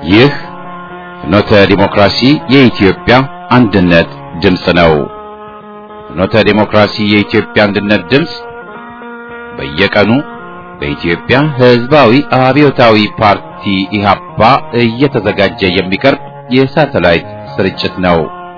ይህ ፍኖተ ዲሞክራሲ የኢትዮጵያ አንድነት ድምፅ ነው። ፍኖተ ዲሞክራሲ የኢትዮጵያ አንድነት ድምፅ በየቀኑ በኢትዮጵያ ሕዝባዊ አብዮታዊ ፓርቲ ኢህአፓ እየተዘጋጀ የሚቀርብ የሳተላይት ስርጭት ነው።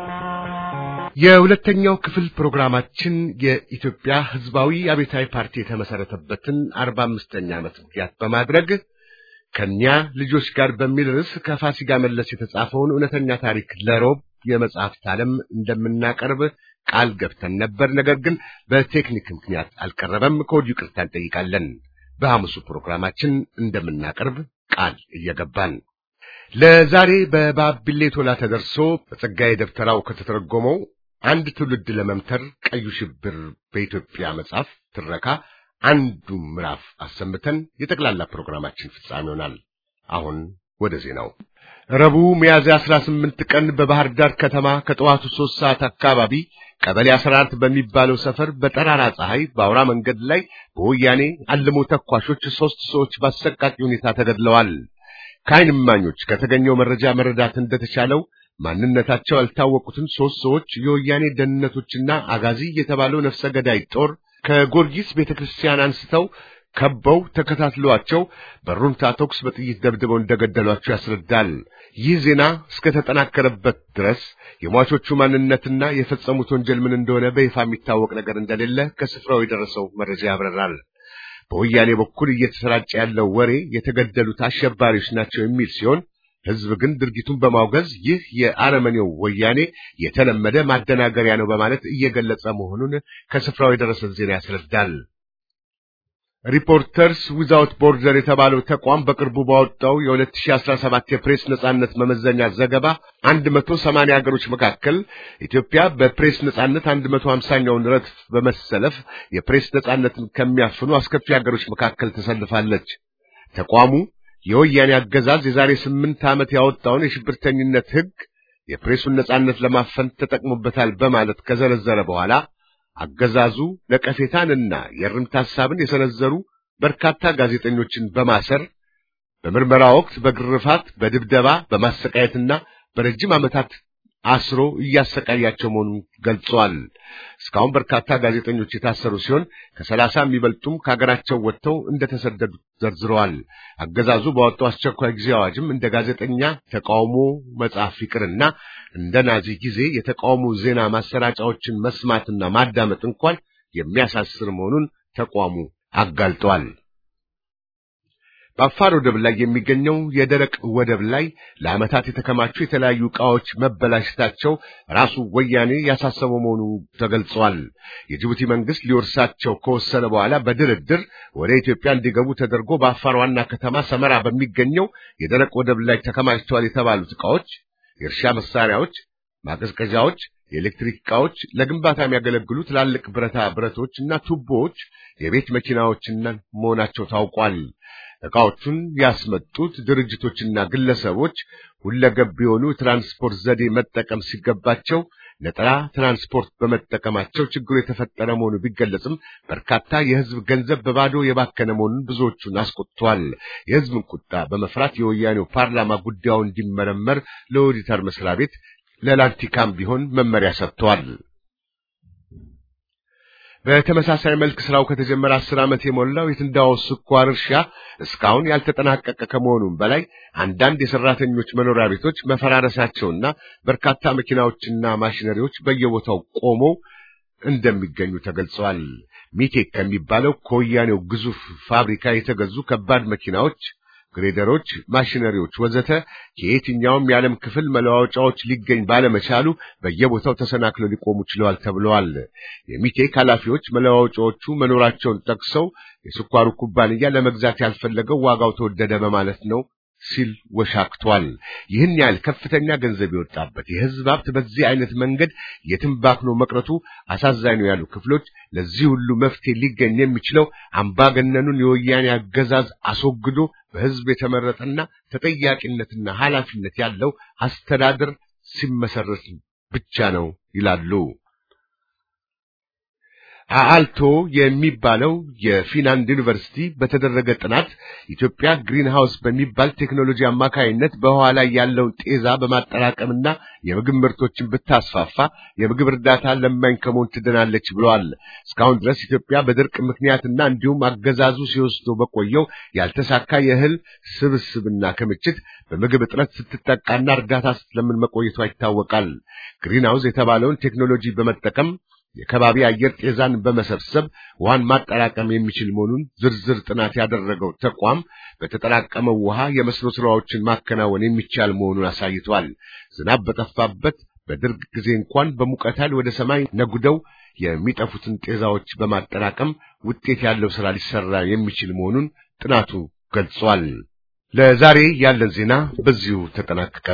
የሁለተኛው ክፍል ፕሮግራማችን የኢትዮጵያ ሕዝባዊ አብዮታዊ ፓርቲ የተመሰረተበትን አርባ አምስተኛ ዓመት ምክንያት በማድረግ ከኛ ልጆች ጋር በሚል ርዕስ ከፋሲካ መለስ የተጻፈውን እውነተኛ ታሪክ ለሮብ የመጽሐፍት ዓለም እንደምናቀርብ ቃል ገብተን ነበር። ነገር ግን በቴክኒክ ምክንያት አልቀረበም። ከወዲሁ ይቅርታ እንጠይቃለን። በሐሙሱ ፕሮግራማችን እንደምናቀርብ ቃል እየገባን ለዛሬ በባቢሌ ቶላ ተደርሶ በጸጋዬ ደብተራው ከተተረጎመው አንድ ትውልድ ለመምተር ቀዩ ሽብር በኢትዮጵያ መጽሐፍ ትረካ አንዱ ምዕራፍ አሰምተን የጠቅላላ ፕሮግራማችን ፍጻሜ ይሆናል። አሁን ወደ ዜናው። ረቡዕ ሚያዝያ 18 ቀን በባህር ዳር ከተማ ከጠዋቱ ሦስት ሰዓት አካባቢ ቀበሌ 14 በሚባለው ሰፈር በጠራራ ፀሐይ በአውራ መንገድ ላይ በወያኔ አልሞ ተኳሾች ሦስት ሰዎች በአሰቃቂ ሁኔታ ተገድለዋል። ከዓይን እማኞች ከተገኘው መረጃ መረዳት እንደተቻለው ማንነታቸው ያልታወቁትን ሦስት ሰዎች የወያኔ ደህንነቶችና አጋዚ የተባለው ነፍሰ ገዳይ ጦር ከጎርጊስ ቤተክርስቲያን አንስተው ከበው ተከታትለዋቸው በሩምታ ተኩስ በጥይት ደብድበው እንደገደሏቸው ያስረዳል። ይህ ዜና እስከተጠናከረበት ድረስ የሟቾቹ ማንነትና የፈጸሙት ወንጀል ምን እንደሆነ በይፋ የሚታወቅ ነገር እንደሌለ ከስፍራው የደረሰው መረጃ ያብራራል። በወያኔ በኩል እየተሰራጨ ያለው ወሬ የተገደሉት አሸባሪዎች ናቸው የሚል ሲሆን ሕዝብ ግን ድርጊቱን በማውገዝ ይህ የአረመኔው ወያኔ የተለመደ ማደናገሪያ ነው በማለት እየገለጸ መሆኑን ከስፍራው የደረሰን ዜና ያስረዳል። ሪፖርተርስ ዊዛውት ቦርደር የተባለው ተቋም በቅርቡ ባወጣው የ2017 የፕሬስ ነጻነት መመዘኛ ዘገባ 180 ሀገሮች መካከል ኢትዮጵያ በፕሬስ ነጻነት 150ኛውን ረድፍ በመሰለፍ የፕሬስ ነጻነትን ከሚያፍኑ አስከፊ ሀገሮች መካከል ተሰልፋለች። ተቋሙ የወያኔ አገዛዝ የዛሬ ስምንት ዓመት ያወጣውን የሽብርተኝነት ሕግ የፕሬሱን ነጻነት ለማፈን ተጠቅሞበታል በማለት ከዘረዘረ በኋላ አገዛዙ ነቀፌታንና የእርምት ሐሳብን የሰነዘሩ በርካታ ጋዜጠኞችን በማሰር በምርመራ ወቅት በግርፋት፣ በድብደባ፣ በማሰቃየትና በረጅም ዓመታት አስሮ እያሰቃያቸው መሆኑን ገልጸዋል። እስካሁን በርካታ ጋዜጠኞች የታሰሩ ሲሆን ከሰላሳ የሚበልጡም ከሀገራቸው ወጥተው እንደተሰደዱ ዘርዝረዋል። አገዛዙ ባወጣው አስቸኳይ ጊዜ አዋጅም እንደ ጋዜጠኛ ተቃውሞ መጻፍ ይቅርና እንደ ናዚ ጊዜ የተቃውሞ ዜና ማሰራጫዎችን መስማትና ማዳመጥ እንኳን የሚያሳስር መሆኑን ተቋሙ አጋልጧል። በአፋር ወደብ ላይ የሚገኘው የደረቅ ወደብ ላይ ለዓመታት የተከማቹ የተለያዩ ዕቃዎች መበላሸታቸው ራሱ ወያኔ ያሳሰበው መሆኑ ተገልጿል። የጅቡቲ መንግስት ሊወርሳቸው ከወሰነ በኋላ በድርድር ወደ ኢትዮጵያ እንዲገቡ ተደርጎ በአፋር ዋና ከተማ ሰመራ በሚገኘው የደረቅ ወደብ ላይ ተከማችተዋል የተባሉት ዕቃዎች የእርሻ መሳሪያዎች፣ ማቀዝቀዣዎች፣ የኤሌክትሪክ ዕቃዎች፣ ለግንባታ የሚያገለግሉ ትላልቅ ብረታ ብረቶች እና ቱቦዎች፣ የቤት መኪናዎችና መሆናቸው ታውቋል። ዕቃዎቹን ያስመጡት ድርጅቶችና ግለሰቦች ሁለገብ የሆኑ ትራንስፖርት ዘዴ መጠቀም ሲገባቸው ነጠላ ትራንስፖርት በመጠቀማቸው ችግሩ የተፈጠረ መሆኑ ቢገለጽም በርካታ የሕዝብ ገንዘብ በባዶ የባከነ መሆኑን ብዙዎቹን አስቆጥቷል። የሕዝብን ቁጣ በመፍራት የወያኔው ፓርላማ ጉዳዩ እንዲመረመር ለኦዲተር መስሪያ ቤት ለላንቲካም ቢሆን መመሪያ ሰጥቷል። በተመሳሳይ መልክ ስራው ከተጀመረ አስር ዓመት የሞላው የትንዳሆ ስኳር እርሻ እስካሁን ያልተጠናቀቀ ከመሆኑም በላይ አንዳንድ የሰራተኞች መኖሪያ ቤቶች መፈራረሳቸውና በርካታ መኪናዎችና ማሽነሪዎች በየቦታው ቆመው እንደሚገኙ ተገልጸዋል። ሚቴክ ከሚባለው ከወያኔው ግዙፍ ፋብሪካ የተገዙ ከባድ መኪናዎች ግሬደሮች፣ ማሽነሪዎች ወዘተ ከየትኛውም የዓለም ክፍል መለዋወጫዎች ሊገኝ ባለመቻሉ በየቦታው ተሰናክለው ሊቆሙ ችለዋል ተብለዋል። የሚቴክ ኃላፊዎች መለዋወጫዎቹ መኖራቸውን ጠቅሰው የስኳሩ ኩባንያ ለመግዛት ያልፈለገው ዋጋው ተወደደ በማለት ነው ሲል ወሻክቷል። ይህን ያህል ከፍተኛ ገንዘብ የወጣበት የሕዝብ ሀብት በዚህ አይነት መንገድ የትንባክኖ መቅረቱ አሳዛኝ ነው ያሉ ክፍሎች ለዚህ ሁሉ መፍትሄ ሊገኝ የሚችለው አምባገነኑን የወያኔ አገዛዝ አስወግዶ በሕዝብ የተመረጠና ተጠያቂነትና ኃላፊነት ያለው አስተዳደር ሲመሰረት ብቻ ነው ይላሉ። አአልቶ የሚባለው የፊንላንድ ዩኒቨርሲቲ በተደረገ ጥናት ኢትዮጵያ ግሪን ሃውስ በሚባል ቴክኖሎጂ አማካይነት በውሃ ላይ ያለውን ጤዛ በማጠራቀምና የምግብ ምርቶችን ብታስፋፋ የምግብ እርዳታ ለማኝ ከመሆን ትድናለች ብለዋል። እስካሁን ድረስ ኢትዮጵያ በድርቅ ምክንያትና እንዲሁም አገዛዙ ሲወስዶ በቆየው ያልተሳካ የእህል ስብስብና ክምችት በምግብ እጥረት ስትጠቃና እርዳታ ስትለምን መቆየቷ ይታወቃል። ግሪን ሃውስ የተባለውን ቴክኖሎጂ በመጠቀም የከባቢ አየር ጤዛን በመሰብሰብ ውሃን ማጠራቀም የሚችል መሆኑን ዝርዝር ጥናት ያደረገው ተቋም በተጠራቀመው ውሃ የመስኖ ስራዎችን ማከናወን የሚቻል መሆኑን አሳይቷል። ዝናብ በጠፋበት በድርቅ ጊዜ እንኳን በሙቀት ኃይል ወደ ሰማይ ነጉደው የሚጠፉትን ጤዛዎች በማጠራቀም ውጤት ያለው ስራ ሊሰራ የሚችል መሆኑን ጥናቱ ገልጿል። ለዛሬ ያለን ዜና በዚሁ ተጠናቀቀ።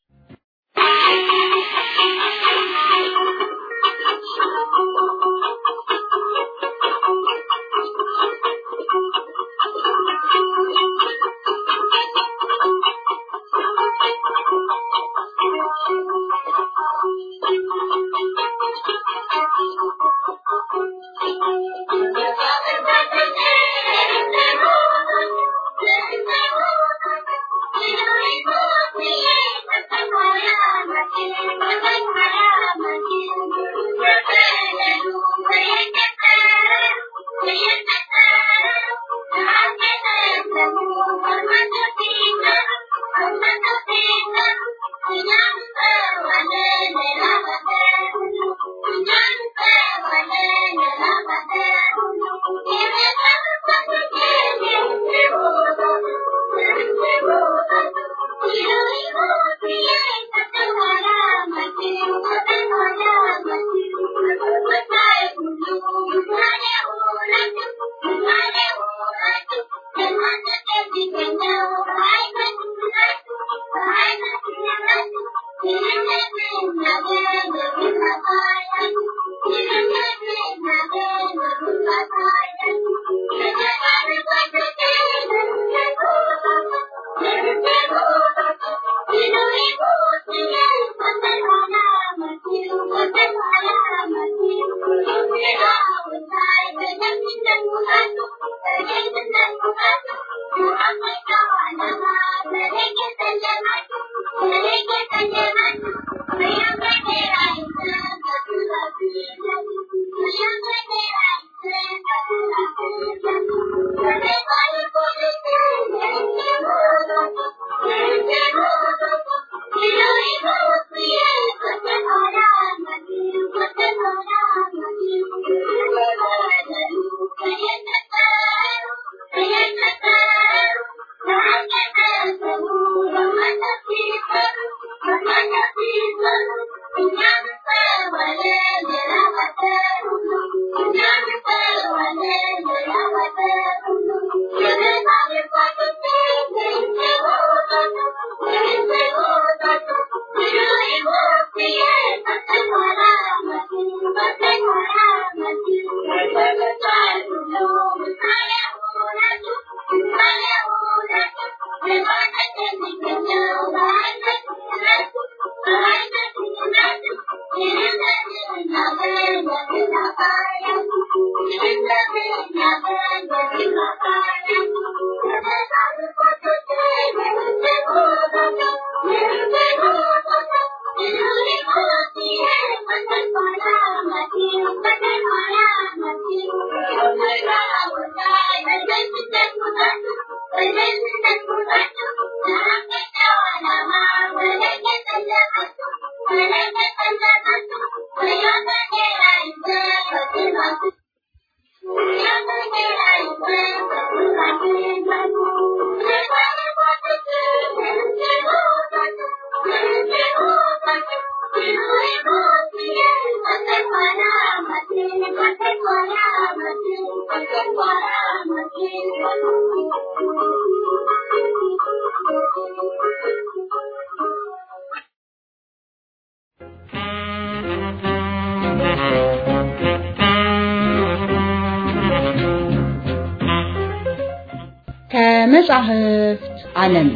ከመጻሕፍት ዓለም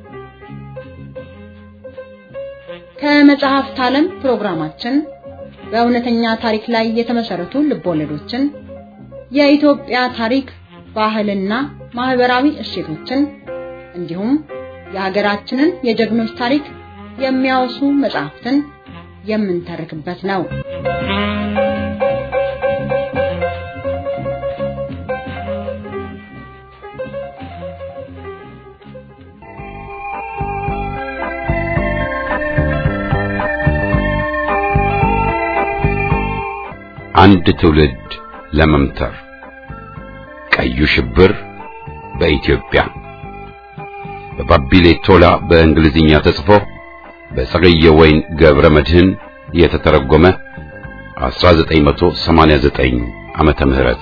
ከመጻሕፍት ዓለም ፕሮግራማችን በእውነተኛ ታሪክ ላይ የተመሰረቱ ልቦለዶችን፣ የኢትዮጵያ ታሪክ፣ ባህልና ማህበራዊ እሴቶችን እንዲሁም የሀገራችንን የጀግኖች ታሪክ የሚያወሱ መጽሐፍትን የምንተርክበት ነው። አንድ ትውልድ ለመምተር ቀዩ ሽብር በኢትዮጵያ በባቢሌ ቶላ በእንግሊዝኛ ተጽፎ በጸገየ ወይን ገብረ መድህን የተተረጎመ 1989 ዓመተ ምህረት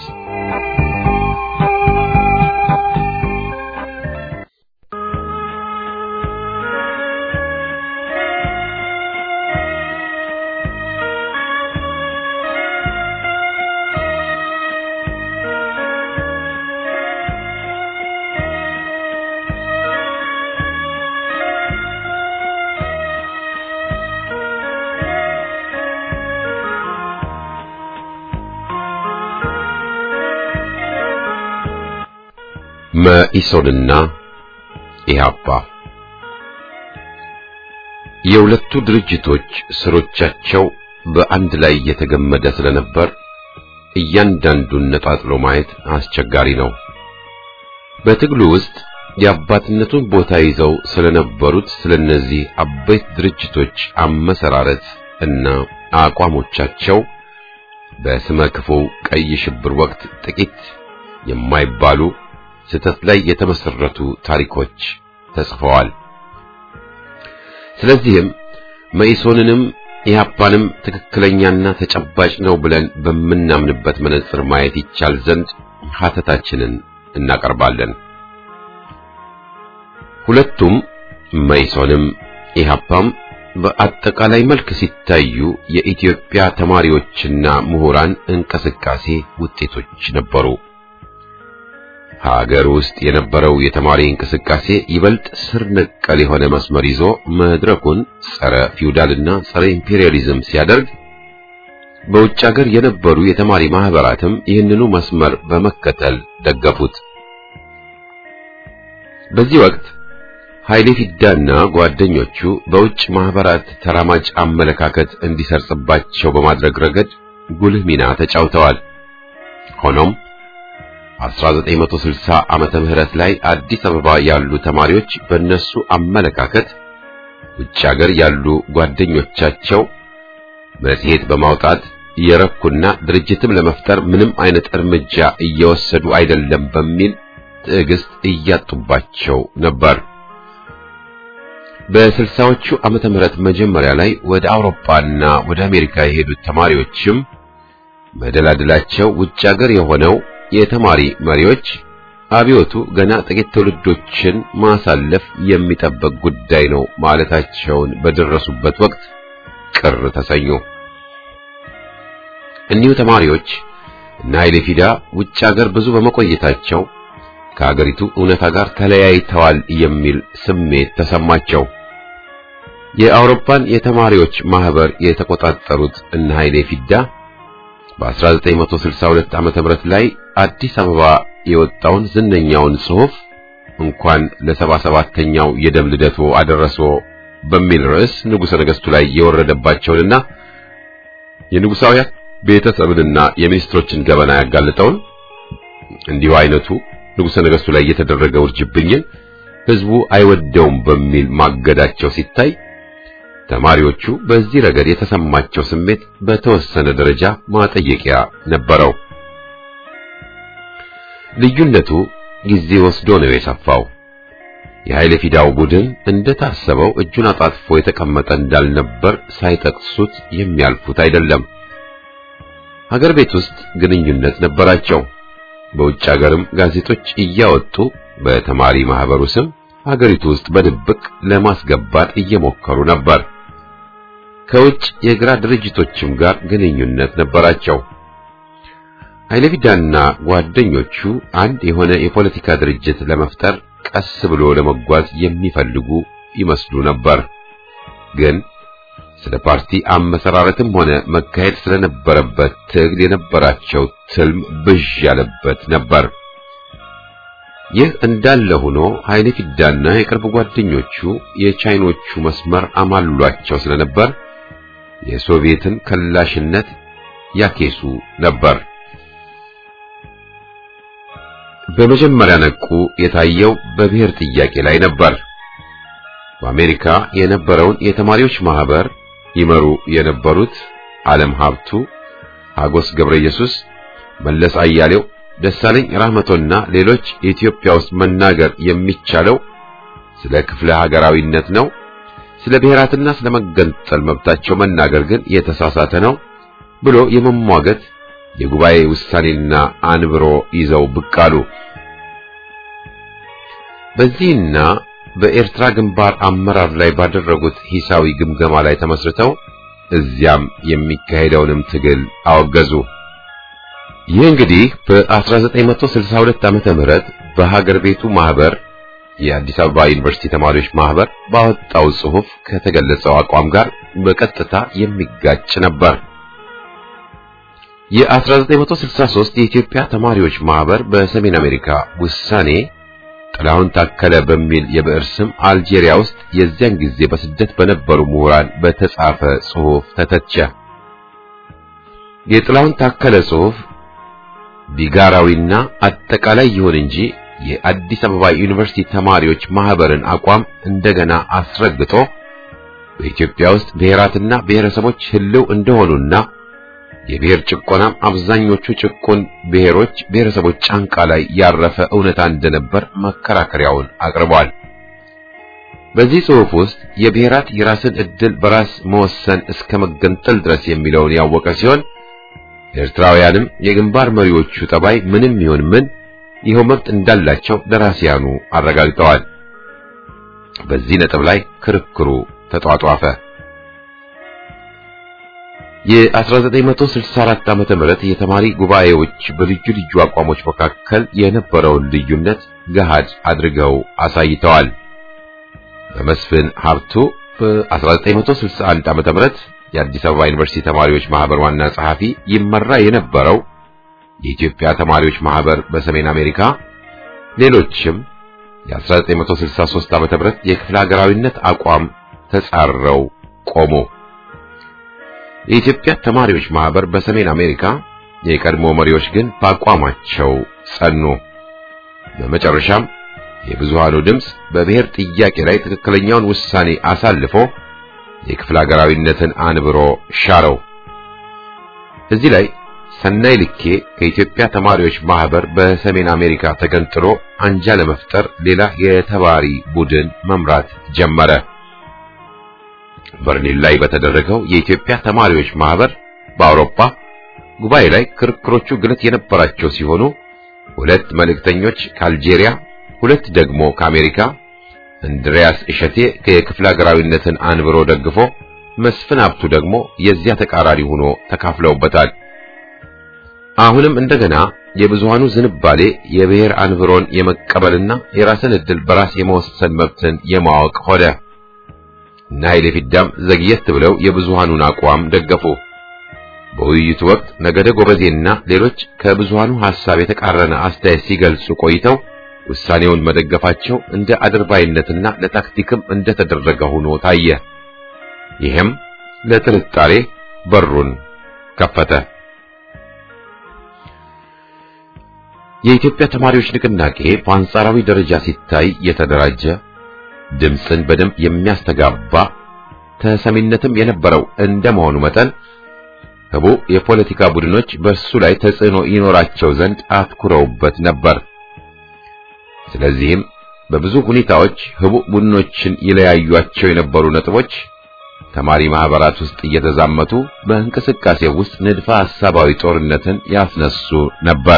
መኢሶንና ኢህአፓ የሁለቱ ድርጅቶች ስሮቻቸው በአንድ ላይ የተገመደ ስለነበር እያንዳንዱን ነጣጥሎ ማየት አስቸጋሪ ነው። በትግሉ ውስጥ የአባትነቱን ቦታ ይዘው ስለነበሩት ስለነዚህ አበይት ድርጅቶች አመሰራረት እና አቋሞቻቸው በስመ ክፉ ቀይ ሽብር ወቅት ጥቂት የማይባሉ ስህተት ላይ የተመሰረቱ ታሪኮች ተጽፈዋል። ስለዚህም መኢሶንንም ኢህአፓንም ትክክለኛና ተጨባጭ ነው ብለን በምናምንበት መነጽር ማየት ይቻል ዘንድ ሀተታችንን እናቀርባለን። ሁለቱም መኢሶንም ኢህአፓም በአጠቃላይ መልክ ሲታዩ የኢትዮጵያ ተማሪዎችና ምሁራን እንቅስቃሴ ውጤቶች ነበሩ። ሀገር ውስጥ የነበረው የተማሪ እንቅስቃሴ ይበልጥ ስር ነቀል የሆነ መስመር ይዞ መድረኩን ጸረ ፊውዳልና ጸረ ኢምፔሪያሊዝም ሲያደርግ በውጭ ሀገር የነበሩ የተማሪ ማህበራትም ይህንኑ መስመር በመከተል ደገፉት። በዚህ ወቅት ኃይሌ ፊዳና ጓደኞቹ በውጭ ማህበራት ተራማጅ አመለካከት እንዲሰርጽባቸው በማድረግ ረገድ ጉልህ ሚና ተጫውተዋል። ሆኖም 1960 ዓመተ ምህረት ላይ አዲስ አበባ ያሉ ተማሪዎች በእነሱ አመለካከት ውጭ ሀገር ያሉ ጓደኞቻቸው መጽሔት በማውጣት የረኩና ድርጅትም ለመፍጠር ምንም አይነት እርምጃ እየወሰዱ አይደለም በሚል ትዕግስት እያጡባቸው ነበር። በስልሳዎቹ ዓመተ ምህረት መጀመሪያ ላይ ወደ አውሮፓና ወደ አሜሪካ የሄዱት ተማሪዎችም መደላድላቸው ውጭ ሀገር የሆነው የተማሪ መሪዎች አብዮቱ ገና ጥቂት ትውልዶችን ማሳለፍ የሚጠበቅ ጉዳይ ነው ማለታቸውን በደረሱበት ወቅት ቅር ተሰኙ። እኒሁ ተማሪዎች እና ኃይሌ ፊዳ ውጭ ሀገር ብዙ በመቆየታቸው ከሀገሪቱ እውነታ ጋር ተለያይተዋል የሚል ስሜት ተሰማቸው። የአውሮፓን የተማሪዎች ማህበር የተቆጣጠሩት እነ ኃይሌ ፊዳ በ1962 ዓመተ ምህረት ላይ አዲስ አበባ የወጣውን ዝነኛውን ጽሑፍ እንኳን ለሰባ ሰባተኛው የደም ልደቶ አደረሶ በሚል ርዕስ ንጉሠ ነገሥቱ ላይ የወረደባቸውንና የንጉሳውያን ቤተሰብንና የሚኒስትሮችን ገበና ያጋለጠውን እንዲሁ አይነቱ ንጉሠ ነገሥቱ ላይ የተደረገ ውርጅብኝን ሕዝቡ አይወደውም በሚል ማገዳቸው ሲታይ ተማሪዎቹ በዚህ ረገድ የተሰማቸው ስሜት በተወሰነ ደረጃ ማጠየቂያ ነበረው። ልዩነቱ ጊዜ ወስዶ ነው የሰፋው። የኃይለ ፊዳው ቡድን እንደታሰበው እጁን አጣጥፎ የተቀመጠ እንዳልነበር ሳይጠቅሱት የሚያልፉት አይደለም። ሀገር ቤት ውስጥ ግንኙነት ነበራቸው። በውጭ ሀገርም ጋዜጦች እያወጡ በተማሪ ማህበሩ ስም ሀገሪቱ ውስጥ በድብቅ ለማስገባት እየሞከሩ ነበር። ከውጭ የግራ ድርጅቶችም ጋር ግንኙነት ነበራቸው። ኃይለ ፊዳና ጓደኞቹ አንድ የሆነ የፖለቲካ ድርጅት ለመፍጠር ቀስ ብሎ ለመጓዝ የሚፈልጉ ይመስሉ ነበር። ግን ስለ ፓርቲ አመሰራረትም ሆነ መካሄድ ስለነበረበት ትግል የነበራቸው ትልም ብዥ ያለበት ነበር። ይህ እንዳለ ሆኖ ኃይሌ ፊዳና የቅርብ ጓደኞቹ የቻይኖቹ መስመር አማልሏቸው ስለነበር የሶቪየትን ከላሽነት ያኬሱ ነበር። በመጀመሪያ ነቁ የታየው በብሔር ጥያቄ ላይ ነበር። በአሜሪካ የነበረውን የተማሪዎች ማህበር ይመሩ የነበሩት ዓለም ሀብቱ፣ ሀጎስ ገብረ ኢየሱስ፣ መለስ አያሌው፣ ደሳለኝ ራህመቶና ሌሎች ኢትዮጵያ ውስጥ መናገር የሚቻለው ስለ ክፍለ ሀገራዊነት ነው። ስለ ብሔራትና ስለ መገንጠል መብታቸው መናገር ግን የተሳሳተ ነው ብሎ የመሟገት የጉባኤ ውሳኔና አንብሮ ይዘው ብቅ አሉ። በዚህና በኤርትራ ግንባር አመራር ላይ ባደረጉት ሂሳዊ ግምገማ ላይ ተመስርተው እዚያም የሚካሄደውንም ትግል አወገዙ። ይህ እንግዲህ በ1962 ዓመተ ምህረት በሀገር ቤቱ ማህበር የአዲስ አበባ ዩኒቨርሲቲ ተማሪዎች ማህበር ባወጣው ጽሑፍ ከተገለጸው አቋም ጋር በቀጥታ የሚጋጭ ነበር። የ1963 የኢትዮጵያ ተማሪዎች ማህበር በሰሜን አሜሪካ ውሳኔ ጥላሁን ታከለ በሚል የብዕር ስም አልጄሪያ ውስጥ የዚያን ጊዜ በስደት በነበሩ ምሁራን በተጻፈ ጽሑፍ ተተቸ። የጥላሁን ታከለ ጽሑፍ ቢጋራዊና አጠቃላይ ይሁን እንጂ የአዲስ አበባ ዩኒቨርሲቲ ተማሪዎች ማህበርን አቋም እንደገና አስረግጦ በኢትዮጵያ ውስጥ ብሔራትና ብሔረሰቦች ህልው እንደሆኑና የብሔር ጭቆናም አብዛኞቹ ጭቁን ብሔሮች ብሔረሰቦች ጫንቃ ላይ ያረፈ እውነታ እንደነበር መከራከሪያውን አቅርቧል። በዚህ ጽሑፍ ውስጥ የብሔራት የራስን ዕድል በራስ መወሰን እስከ መገንጠል ድረስ የሚለውን ያወቀ ሲሆን ኤርትራውያንም የግንባር መሪዎቹ ጠባይ ምንም ይሁን ምን ይኸው መብት እንዳላቸው ደራሲያኑ አረጋግጠዋል። በዚህ ነጥብ ላይ ክርክሩ ተጧጧፈ። የ1964 ዓመተ ምህረት የተማሪ ጉባኤዎች በልዩ ልዩ አቋሞች መካከል የነበረውን ልዩነት ገሃድ አድርገው አሳይተዋል። በመስፍን ሀብቱ በ1961 ዓመተ ምህረት የአዲስ አበባ ዩኒቨርሲቲ ተማሪዎች ማህበር ዋና ጸሐፊ ይመራ የነበረው የኢትዮጵያ ተማሪዎች ማህበር በሰሜን አሜሪካ ሌሎችም የ1963 ዓመተ ምህረት የክፍለ ሀገራዊነት አቋም ተጻረው ቆሙ። የኢትዮጵያ ተማሪዎች ማህበር በሰሜን አሜሪካ የቀድሞ መሪዎች ግን በአቋማቸው ጸኑ። በመጨረሻም የብዙሃኑ ድምፅ በብሔር ጥያቄ ላይ ትክክለኛውን ውሳኔ አሳልፎ የክፍለ ሀገራዊነትን አንብሮ ሻረው። እዚህ ላይ ሰናይ ልኬ ከኢትዮጵያ ተማሪዎች ማህበር በሰሜን አሜሪካ ተገንጥሎ አንጃ ለመፍጠር ሌላ የተባሪ ቡድን መምራት ጀመረ። በርሊን ላይ በተደረገው የኢትዮጵያ ተማሪዎች ማህበር በአውሮፓ ጉባኤ ላይ ክርክሮቹ ግለት የነበራቸው ሲሆኑ ሁለት መልእክተኞች ከአልጄሪያ፣ ሁለት ደግሞ ከአሜሪካ እንድሪያስ እሸቴ ከክፍለ ሀገራዊነትን አንብሮ ደግፎ መስፍን ሀብቱ ደግሞ የዚያ ተቃራኒ ሆኖ ተካፍለውበታል። አሁንም እንደገና የብዙሃኑ ዝንባሌ የብሔር አንብሮን የመቀበልና የራስን ዕድል በራስ የመወሰን መብትን የማወቅ ሆነ እና ኃይሌ ፊዳም ዘግየት ብለው የብዙሃኑን አቋም ደገፉ። በውይይቱ ወቅት ነገደ ጎበዜና ሌሎች ከብዙሃኑ ሐሳብ የተቃረነ አስተያየት ሲገልጹ ቆይተው ውሳኔውን መደገፋቸው እንደ አድርባይነትና ለታክቲክም እንደተደረገ ሆኖ ታየ። ይህም ለጥርጣሬ በሩን ከፈተ። የኢትዮጵያ ተማሪዎች ንቅናቄ በአንጻራዊ ደረጃ ሲታይ የተደራጀ ድምፅን በደንብ የሚያስተጋባ ተሰሚነትም የነበረው እንደመሆኑ መጠን ህቡ የፖለቲካ ቡድኖች በእሱ ላይ ተጽዕኖ ይኖራቸው ዘንድ አትኩረውበት ነበር። ስለዚህም በብዙ ሁኔታዎች ህቡ ቡድኖችን ይለያዩቸው የነበሩ ነጥቦች ተማሪ ማህበራት ውስጥ እየተዛመቱ በእንቅስቃሴ ውስጥ ንድፈ ሐሳባዊ ጦርነትን ያስነሱ ነበር።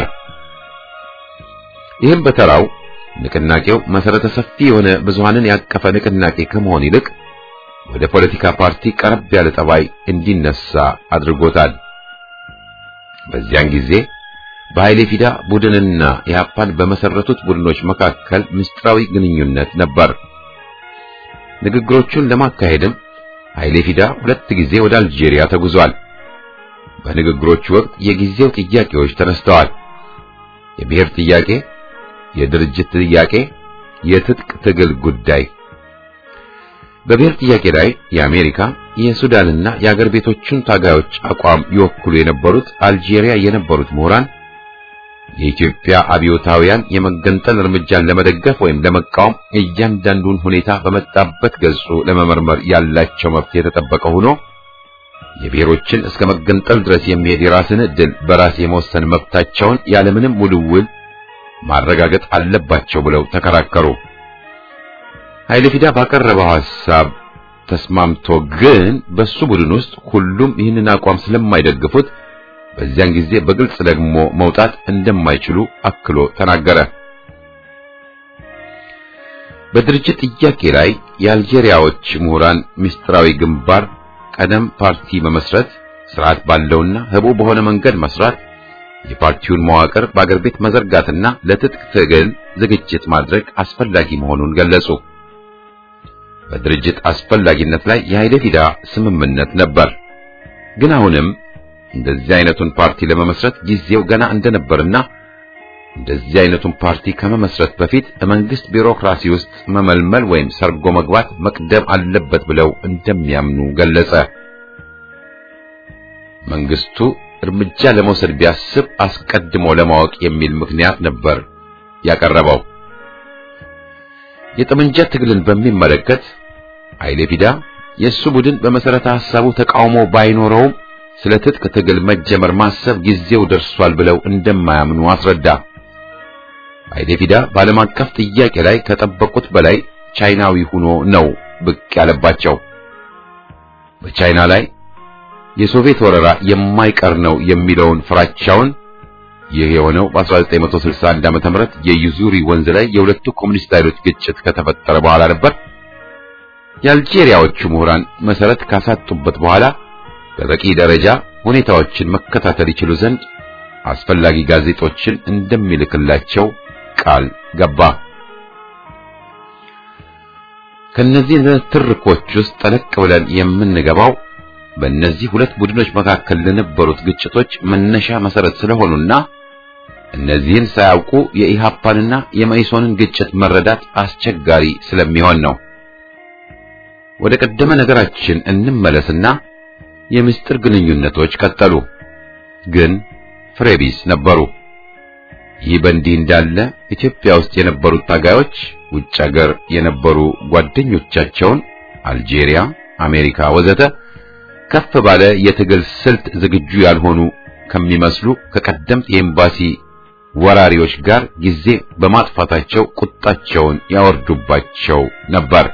ይህም በተራው ንቅናቄው መሰረተ ሰፊ የሆነ ብዙሃንን ያቀፈ ንቅናቄ ከመሆን ይልቅ ወደ ፖለቲካ ፓርቲ ቀረብ ያለ ጠባይ እንዲነሳ አድርጎታል። በዚያን ጊዜ በኃይሌ ፊዳ ቡድንና ኢህአፓን በመሰረቱት ቡድኖች መካከል ምስጢራዊ ግንኙነት ነበር። ንግግሮቹን ለማካሄድም ኃይሌ ፊዳ ሁለት ጊዜ ወደ አልጄሪያ ተጉዟል። በንግግሮቹ ወቅት የጊዜው ጥያቄዎች ተነስተዋል። የብሔር ጥያቄ፣ የድርጅት ጥያቄ፣ የትጥቅ ትግል ጉዳይ። በብሔር ጥያቄ ላይ የአሜሪካ የሱዳንና የአገር ቤቶቹን ታጋዮች አቋም ይወክሉ የነበሩት አልጄሪያ የነበሩት ምሁራን የኢትዮጵያ አብዮታውያን የመገንጠል እርምጃን ለመደገፍ ወይም ለመቃወም እያንዳንዱን ሁኔታ በመጣበት ገጹ ለመመርመር ያላቸው መብት የተጠበቀ ሆኖ የብሔሮችን እስከ መገንጠል ድረስ የሚሄድ የራስን ዕድል በራስ የመወሰን መብታቸውን ያለምንም ውልውል ማረጋገጥ አለባቸው ብለው ተከራከሩ። ኃይለ ፊዳ ባቀረበው ሐሳብ ተስማምቶ ግን በሱ ቡድን ውስጥ ሁሉም ይህንን አቋም ስለማይደግፉት በዚያን ጊዜ በግልጽ ደግሞ መውጣት እንደማይችሉ አክሎ ተናገረ። በድርጅት ጥያቄ ላይ የአልጄሪያዎች ምሁራን ምስጢራዊ ግንባር ቀደም ፓርቲ መመስረት፣ ስርዓት ባለውና ህቡ በሆነ መንገድ መስራት፣ የፓርቲውን መዋቅር በአገር ቤት መዘርጋትና ለትጥቅ ትግል ዝግጅት ማድረግ አስፈላጊ መሆኑን ገለጹ። በድርጅት አስፈላጊነት ላይ የኃይለ ፊዳ ስምምነት ነበር። ግን አሁንም እንደዚህ አይነቱን ፓርቲ ለመመስረት ጊዜው ገና እንደነበርና እንደዚህ አይነቱን ፓርቲ ከመመስረት በፊት መንግስት ቢሮክራሲ ውስጥ መመልመል ወይም ሰርጎ መግባት መቅደም አለበት ብለው እንደሚያምኑ ገለጸ። መንግስቱ እርምጃ ለመውሰድ ቢያስብ አስቀድሞ ለማወቅ የሚል ምክንያት ነበር ያቀረበው። የጠመንጃ ትግልን በሚመለከት ኃይሌ ፊዳ የእሱ ቡድን በመሰረተ ሐሳቡ ተቃውሞ ባይኖረውም ስለ ትጥቅ ትግል መጀመር ማሰብ ጊዜው ደርሷል ብለው እንደማያምኑ አስረዳ። ኃይሌ ፊዳ በዓለም አቀፍ ጥያቄ ላይ ከጠበቁት በላይ ቻይናዊ ሆኖ ነው ብቅ ያለባቸው። በቻይና ላይ የሶቪየት ወረራ የማይቀር ነው የሚለውን ፍራቻውን ይህ የሆነው በ1961 ዓመተ ምህረት የዩዙሪ ወንዝ ላይ የሁለቱ ኮሙኒስት ኃይሎች ግጭት ከተፈጠረ በኋላ ነበር። የአልጄሪያዎቹ ምሁራን መሰረት ካሳጡበት በኋላ በበቂ ደረጃ ሁኔታዎችን መከታተል ይችሉ ዘንድ አስፈላጊ ጋዜጦችን እንደሚልክላቸው ቃል ገባ። ከነዚህ ትርኮች ውስጥ ጠለቅ ብለን የምንገባው በእነዚህ ሁለት ቡድኖች መካከል ለነበሩት ግጭቶች መነሻ መሰረት ስለሆኑና እነዚህን ሳያውቁ የኢሃፓንና የመኢሶንን ግጭት መረዳት አስቸጋሪ ስለሚሆን ነው። ወደ ቀደመ ነገራችን እንመለስና የምስጢር ግንኙነቶች ቀጠሉ፣ ግን ፍሬቢስ ነበሩ። ይህ በእንዲህ እንዳለ ኢትዮጵያ ውስጥ የነበሩት ታጋዮች ውጭ ሀገር የነበሩ ጓደኞቻቸውን አልጄሪያ፣ አሜሪካ ወዘተ ከፍ ባለ የትግል ስልት ዝግጁ ያልሆኑ ከሚመስሉ ከቀደምት የኤምባሲ ወራሪዎች ጋር ጊዜ በማጥፋታቸው ቁጣቸውን ያወርዱባቸው ነበር።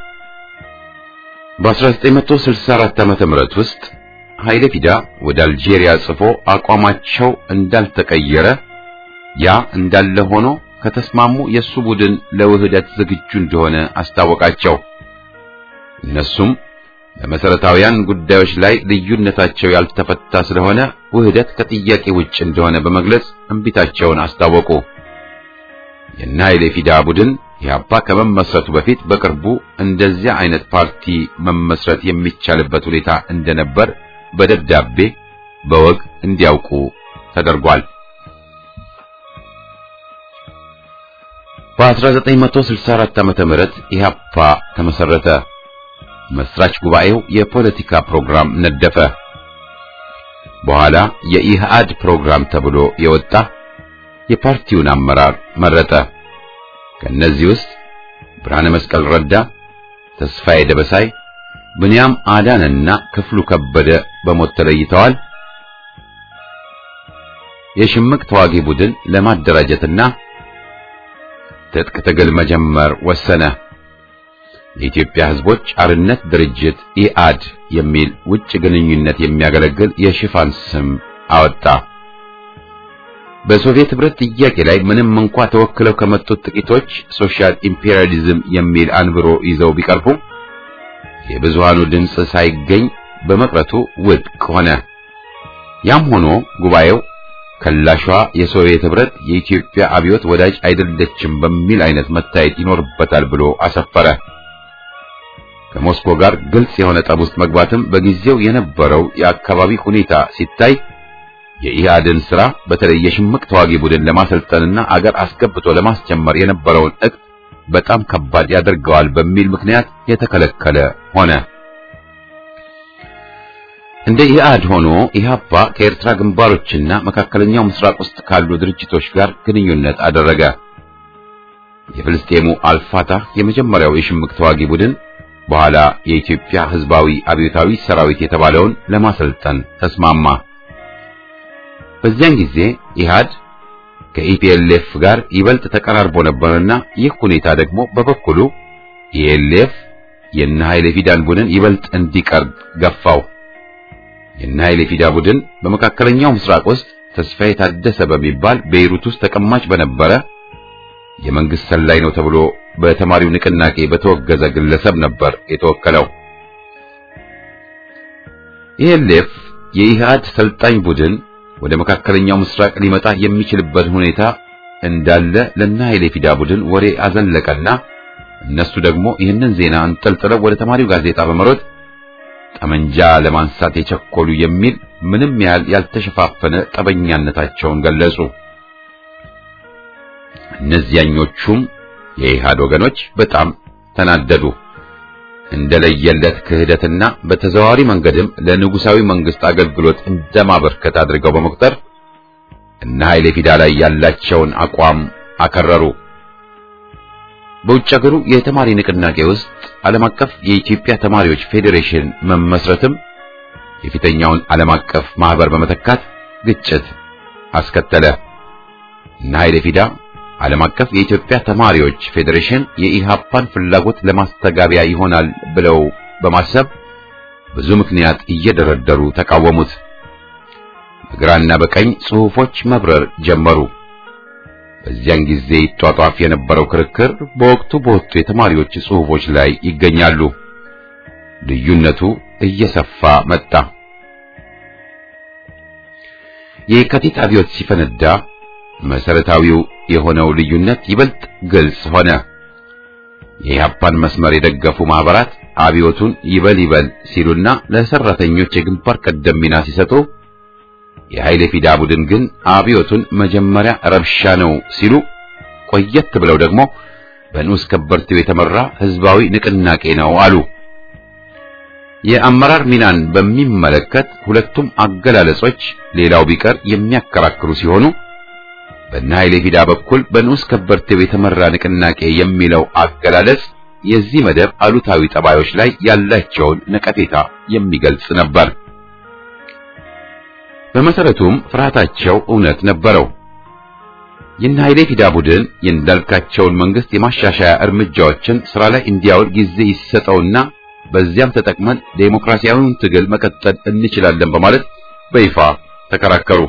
በ1964 ዓመተ ምህረት ውስጥ ኃይለ ፊዳ ወደ አልጄሪያ ጽፎ አቋማቸው እንዳልተቀየረ ያ እንዳለ ሆኖ ከተስማሙ የሱ ቡድን ለውህደት ዝግጁ እንደሆነ አስታወቃቸው። እነሱም በመሰረታዊያን ጉዳዮች ላይ ልዩነታቸው ያልተፈታ ስለሆነ ውህደት ከጥያቄ ውጭ እንደሆነ በመግለጽ እንቢታቸውን አስታወቁ። የነ ኃይሌ ፊዳ ቡድን ኢህአፓ ከመመስረቱ በፊት በቅርቡ እንደዚያ አይነት ፓርቲ መመስረት የሚቻልበት ሁኔታ እንደነበር በደብዳቤ በወግ እንዲያውቁ ተደርጓል። በ1964 ዓመተ ምህረት ኢህአፓ ተመሰረተ። መስራች ጉባኤው የፖለቲካ ፕሮግራም ነደፈ። በኋላ የኢህአድ ፕሮግራም ተብሎ የወጣ የፓርቲውን አመራር መረጠ። ከነዚህ ውስጥ ብርሃነ መስቀል ረዳ፣ ተስፋዬ ደበሳይ፣ ብንያም አዳንና ክፍሉ ከበደ በሞት ተለይተዋል። የሽምቅ ተዋጊ ቡድን ለማደራጀትና ትጥቅ ትግል መጀመር ወሰነ። የኢትዮጵያ ሕዝቦች አርነት ድርጅት ኢአድ የሚል ውጭ ግንኙነት የሚያገለግል የሽፋን ስም አወጣ። በሶቪየት ህብረት ጥያቄ ላይ ምንም እንኳ ተወክለው ከመጡት ጥቂቶች ሶሻል ኢምፔሪያሊዝም የሚል አንብሮ ይዘው ቢቀርቡ የብዙሃኑ ድምፅ ሳይገኝ በመቅረቱ ውድቅ ሆነ። ያም ሆኖ ጉባኤው ከላሿ የሶቪየት ህብረት የኢትዮጵያ አብዮት ወዳጅ አይደለችም በሚል አይነት መታየት ይኖርበታል ብሎ አሰፈረ። ከሞስኮ ጋር ግልጽ የሆነ ጠብ ውስጥ መግባትም በጊዜው የነበረው የአካባቢ ሁኔታ ሲታይ የኢህአድን ስራ በተለይ የሽምቅ ተዋጊ ቡድን ለማሰልጠንና አገር አስገብቶ ለማስጀመር የነበረውን እቅድ በጣም ከባድ ያደርገዋል በሚል ምክንያት የተከለከለ ሆነ። እንደ ኢህአድ ሆኖ ኢህአፓ ከኤርትራ ግንባሮችና መካከለኛው ምስራቅ ውስጥ ካሉ ድርጅቶች ጋር ግንኙነት አደረገ። የፍልስጤሙ አልፋታህ የመጀመሪያው የሽምቅ ተዋጊ ቡድን በኋላ የኢትዮጵያ ሕዝባዊ አብዮታዊ ሰራዊት የተባለውን ለማሰልጠን ተስማማ። በዚያን ጊዜ ኢህአድ ከኢፒኤልኤፍ ጋር ይበልጥ ተቀራርቦ ነበርና ይህ ሁኔታ ደግሞ በበኩሉ ኢኤልኤፍ የነ ኃይሌ ፊዳን ቡድን ይበልጥ እንዲቀርብ ገፋው። የነ ኃይሌ ፊዳ ቡድን በመካከለኛው ምስራቅ ውስጥ ተስፋዬ ታደሰ በሚባል ቤይሩት ውስጥ ተቀማጭ በነበረ የመንግስት ሰላይ ነው ተብሎ በተማሪው ንቅናቄ በተወገዘ ግለሰብ ነበር የተወከለው። ኢኤልኤፍ የኢህአድ ሰልጣኝ ቡድን ወደ መካከለኛው ምስራቅ ሊመጣ የሚችልበት ሁኔታ እንዳለ ለነ ኃይሌ ፊዳ ቡድን ወሬ አዘለቀና እነሱ ደግሞ ይህንን ዜና አንጠልጥለው ወደ ተማሪው ጋዜጣ በመሮጥ ጠመንጃ ለማንሳት የቸኮሉ የሚል ምንም ያህል ያልተሸፋፈነ ጠበኛነታቸውን ገለጹ። እነዚያኞቹም የኢህአድ ወገኖች በጣም ተናደዱ። እንደለየለት ክህደትና በተዘዋዋሪ መንገድም ለንጉሳዊ መንግስት አገልግሎት እንደማበርከት አድርገው በመቁጠር እነ ኃይሌ ፊዳ ላይ ያላቸውን አቋም አከረሩ። በውጭ ሀገሩ የተማሪ ንቅናቄ ውስጥ ዓለም አቀፍ የኢትዮጵያ ተማሪዎች ፌዴሬሽን መመስረትም የፊተኛውን ዓለም አቀፍ ማህበር በመተካት ግጭት አስከተለ። እነ ኃይሌ ፊዳ ዓለም አቀፍ የኢትዮጵያ ተማሪዎች ፌዴሬሽን የኢሃፓን ፍላጎት ለማስተጋቢያ ይሆናል ብለው በማሰብ ብዙ ምክንያት እየደረደሩ ተቃወሙት። በግራና በቀኝ ጽሑፎች መብረር ጀመሩ። በዚያን ጊዜ ይጧጧፍ የነበረው ክርክር በወቅቱ በወጡ የተማሪዎች ጽሑፎች ላይ ይገኛሉ። ልዩነቱ እየሰፋ መጣ። የካቲት አብዮት ሲፈነዳ መሰረታዊው የሆነው ልዩነት ይበልጥ ግልጽ ሆነ። የኢህአፓን መስመር የደገፉ ማህበራት አብዮቱን ይበል ይበል ሲሉና ለሰራተኞች የግንባር ቀደም ሚና ሲሰጡ፣ የኃይሌ ፊዳ ቡድን ግን አብዮቱን መጀመሪያ ረብሻ ነው ሲሉ፣ ቆየት ብለው ደግሞ በንዑስ ከበርቴው የተመራ ህዝባዊ ንቅናቄ ነው አሉ። የአመራር ሚናን በሚመለከት ሁለቱም አገላለጾች ሌላው ቢቀር የሚያከራክሩ ሲሆኑ በእነ ኃይሌ ፊዳ በኩል በንዑስ ከበርቴው የተመራ ንቅናቄ የሚለው አገላለጽ የዚህ መደብ አሉታዊ ጠባዮች ላይ ያላቸውን ነቀፌታ የሚገልጽ ነበር። በመሰረቱም ፍርሃታቸው እውነት ነበረው። የእነ ኃይሌ ፊዳ ቡድን የእንዳልካቸውን መንግስት የማሻሻያ እርምጃዎችን ስራ ላይ እንዲያውል ጊዜ ይሰጠውና በዚያም ተጠቅመን ዴሞክራሲያዊውን ትግል መቀጠል እንችላለን በማለት በይፋ ተከራከሩ።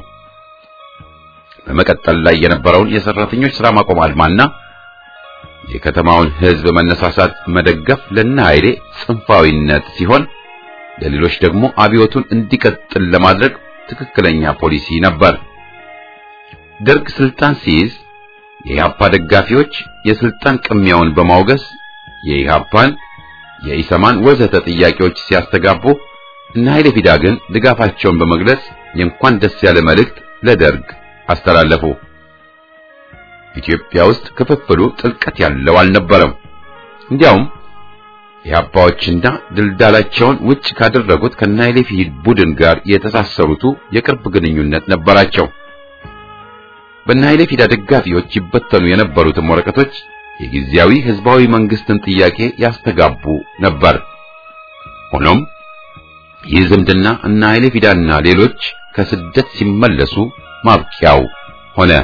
በመቀጠል ላይ የነበረውን የሰራተኞች ስራ ማቆም አድማና የከተማውን ህዝብ መነሳሳት መደገፍ ለነ ኃይሌ ጽንፋዊነት ሲሆን ለሌሎች ደግሞ አብዮቱን እንዲቀጥል ለማድረግ ትክክለኛ ፖሊሲ ነበር። ደርግ ስልጣን ሲይዝ የኢህአፓ ደጋፊዎች የስልጣን ቅሚያውን በማውገስ የኢህአፓን የኢሰማን ወዘተ ጥያቄዎች ሲያስተጋቡ እነ ኃይሌ ፊዳ ግን ድጋፋቸውን በመግለጽ የእንኳን ደስ ያለ መልእክት ለደርግ አስተላለፉ። ኢትዮጵያ ውስጥ ክፍፍሉ ጥልቀት ያለው አልነበረም። እንዲያውም የአባዎችና ድልዳላቸውን ውጭ ካደረጉት ከነ ኃይሌ ፊዳ ቡድን ጋር የተሳሰሩቱ የቅርብ ግንኙነት ነበራቸው። በነ ኃይሌ ፊዳ ደጋፊዎች ይበተኑ የነበሩትም ወረቀቶች የጊዜያዊ ህዝባዊ መንግስትን ጥያቄ ያስተጋቡ ነበር። ሆኖም ይህ ዝምድና እነ ኃይሌ ፊዳና ሌሎች ከስደት ሲመለሱ ማብቂያው ሆነ።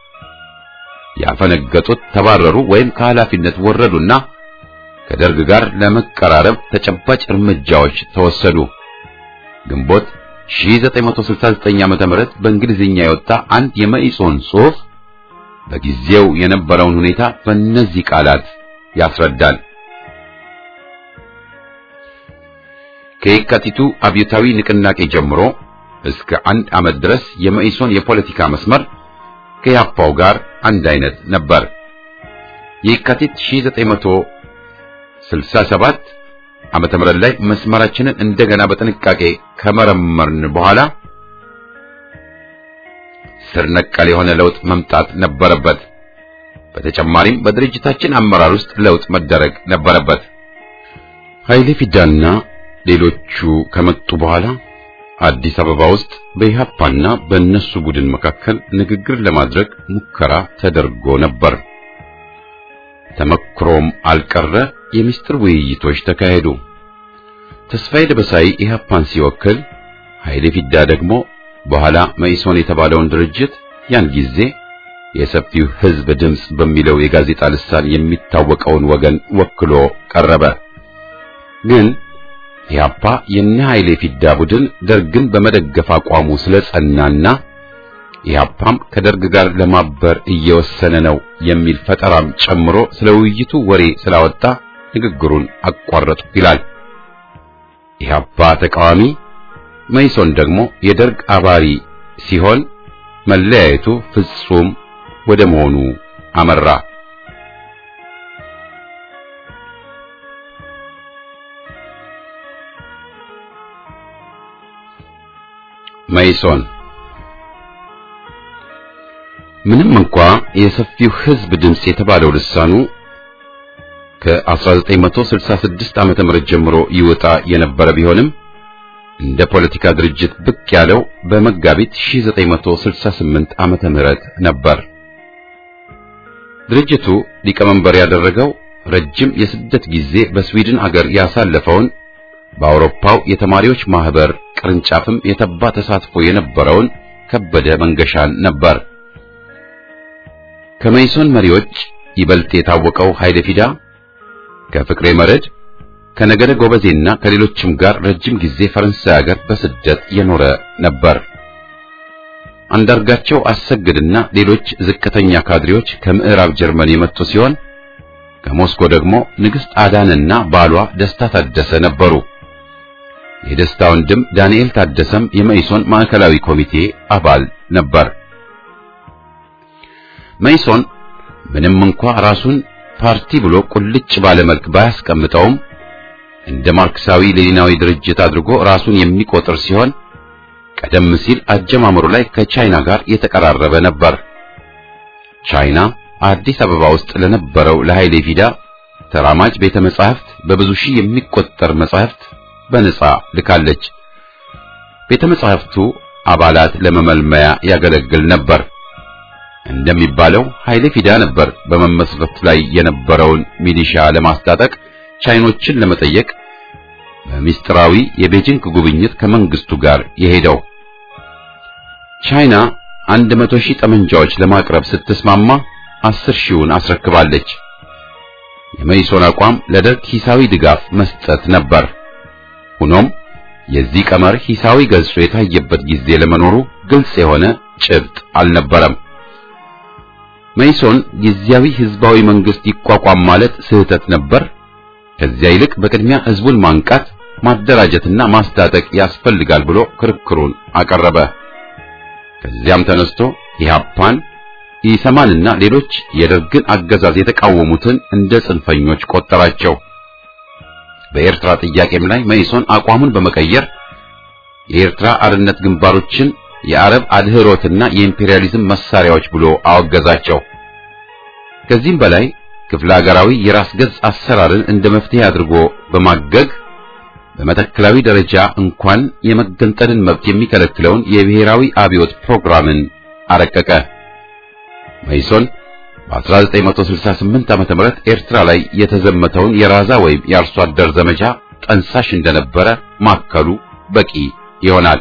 ያፈነገጡት ተባረሩ ወይም ከኃላፊነት ወረዱና ከደርግ ጋር ለመቀራረብ ተጨባጭ እርምጃዎች ተወሰዱ። ግንቦት 1969 ዓ.ም በእንግሊዝኛ የወጣ አንድ የመኢሶን ጽሑፍ በጊዜው የነበረውን ሁኔታ በእነዚህ ቃላት ያስረዳል። ከየካቲቱ አብዮታዊ ንቅናቄ ጀምሮ እስከ አንድ ዓመት ድረስ የመኢሶን የፖለቲካ መስመር ከያፓው ጋር አንድ አይነት ነበር። የካቲት 1967 ዓመተ ምህረት ላይ መስመራችንን እንደገና በጥንቃቄ ከመረመርን በኋላ ስር ነቀል የሆነ ለውጥ መምጣት ነበረበት። በተጨማሪም በድርጅታችን አመራር ውስጥ ለውጥ መደረግ ነበረበት። ኃይሌ ፊዳና ሌሎቹ ከመጡ በኋላ አዲስ አበባ ውስጥ በኢህአፓና በእነሱ ቡድን መካከል ንግግር ለማድረግ ሙከራ ተደርጎ ነበር። ተመክሮም አልቀረ፣ የምስጢር ውይይቶች ተካሄዱ። ተስፋዬ ደበሳይ ኢህአፓን ሲወክል፣ ኃይሌ ፊዳ ደግሞ በኋላ መኢሶን የተባለውን ድርጅት ያን ጊዜ የሰፊው ሕዝብ ድምፅ በሚለው የጋዜጣ ልሳን የሚታወቀውን ወገን ወክሎ ቀረበ። ግን ኢህአፓ የነ ኃይሌ ፊዳ ቡድን ደርግን በመደገፍ አቋሙ ስለጸናና ኢህአፓም ከደርግ ጋር ለማበር እየወሰነ ነው የሚል ፈጠራም ጨምሮ ስለ ውይይቱ ወሬ ስላወጣ ንግግሩን አቋረጡ ይላል። ኢህአፓ ተቃዋሚ፣ መኢሶን ደግሞ የደርግ አባሪ ሲሆን መለያየቱ ፍጹም ወደ መሆኑ አመራ። መኢሶን ምንም እንኳ የሰፊው ሕዝብ ድምፅ የተባለው ልሳኑ ከ1966 ዓመተ ምህረት ጀምሮ ይወጣ የነበረ ቢሆንም እንደ ፖለቲካ ድርጅት ብቅ ያለው በመጋቢት 1968 ዓመተ ምህረት ነበር። ድርጅቱ ሊቀመንበር ያደረገው ረጅም የስደት ጊዜ በስዊድን አገር ያሳለፈውን በአውሮፓው የተማሪዎች ማህበር ቅርንጫፍም የተባ ተሳትፎ የነበረውን ከበደ መንገሻን ነበር። ከመይሶን መሪዎች ይበልጥ የታወቀው ኃይለ ፊዳ ከፍቅሬ መረድ ከነገደ ጎበዜና ከሌሎችም ጋር ረጅም ጊዜ ፈረንሳይ ሀገር በስደት የኖረ ነበር። አንዳርጋቸው አሰግድና ሌሎች ዝቅተኛ ካድሬዎች ከምዕራብ ጀርመን የመጡ ሲሆን ከሞስኮ ደግሞ ንግሥት አዳንና ባሏ ደስታ ታደሰ ነበሩ። የደስታ ወንድም ዳንኤል ታደሰም የመይሶን ማዕከላዊ ኮሚቴ አባል ነበር። መይሶን ምንም እንኳ ራሱን ፓርቲ ብሎ ቁልጭ ባለ መልክ ባያስቀምጠውም እንደ ማርክሳዊ ሌኒናዊ ድርጅት አድርጎ ራሱን የሚቆጥር ሲሆን ቀደም ሲል አጀማመሩ ላይ ከቻይና ጋር የተቀራረበ ነበር። ቻይና አዲስ አበባ ውስጥ ለነበረው ለኃይሌ ፊዳ ተራማጅ ቤተ መጻሕፍት በብዙ ሺህ የሚቆጠር መጻሕፍት በነጻ ልካለች። ቤተ መጻሕፍቱ አባላት ለመመልመያ ያገለግል ነበር። እንደሚባለው ኃይሌ ፊዳ ነበር በመመስረት ላይ የነበረውን ሚሊሻ ለማስታጠቅ ቻይኖችን ለመጠየቅ በሚስጥራዊ የቤጂንግ ጉብኝት ከመንግስቱ ጋር የሄደው። ቻይና አንድ መቶ ሺህ ጠመንጃዎች ለማቅረብ ስትስማማ አስር ሺውን አስረክባለች። የመይሶን አቋም ለደርግ ሂሳዊ ድጋፍ መስጠት ነበር። ሆኖም የዚህ ቀመር ሂሳዊ ገጹ የታየበት ጊዜ ለመኖሩ ግልጽ የሆነ ጭብጥ አልነበረም። መይሶን ጊዜያዊ ህዝባዊ መንግስት ይቋቋም ማለት ስህተት ነበር። ከዚያ ይልቅ በቅድሚያ ህዝቡን ማንቃት፣ ማደራጀትና ማስታጠቅ ያስፈልጋል ብሎ ክርክሩን አቀረበ። ከዚያም ተነስቶ ኢህአፓን፣ ኢሰማንና ሌሎች የደርግን አገዛዝ የተቃወሙትን እንደ ጽንፈኞች ቆጠራቸው። በኤርትራ ጥያቄም ላይ መይሶን አቋሙን በመቀየር የኤርትራ አርነት ግንባሮችን የአረብ አድህሮትና የኢምፔሪያሊዝም መሳሪያዎች ብሎ አወገዛቸው። ከዚህም በላይ ክፍለ ሀገራዊ የራስ ገዝ አሰራርን እንደ መፍትሄ አድርጎ በማገግ በመተከላዊ ደረጃ እንኳን የመገንጠልን መብት የሚከለክለውን የብሔራዊ አብዮት ፕሮግራምን አረቀቀ። መይሶን በ1968 ዓመተ ምህረት ኤርትራ ላይ የተዘመተውን የራዛ ወይም የአርሶ አደር ዘመቻ ጠንሳሽ እንደነበረ ማከሉ በቂ ይሆናል።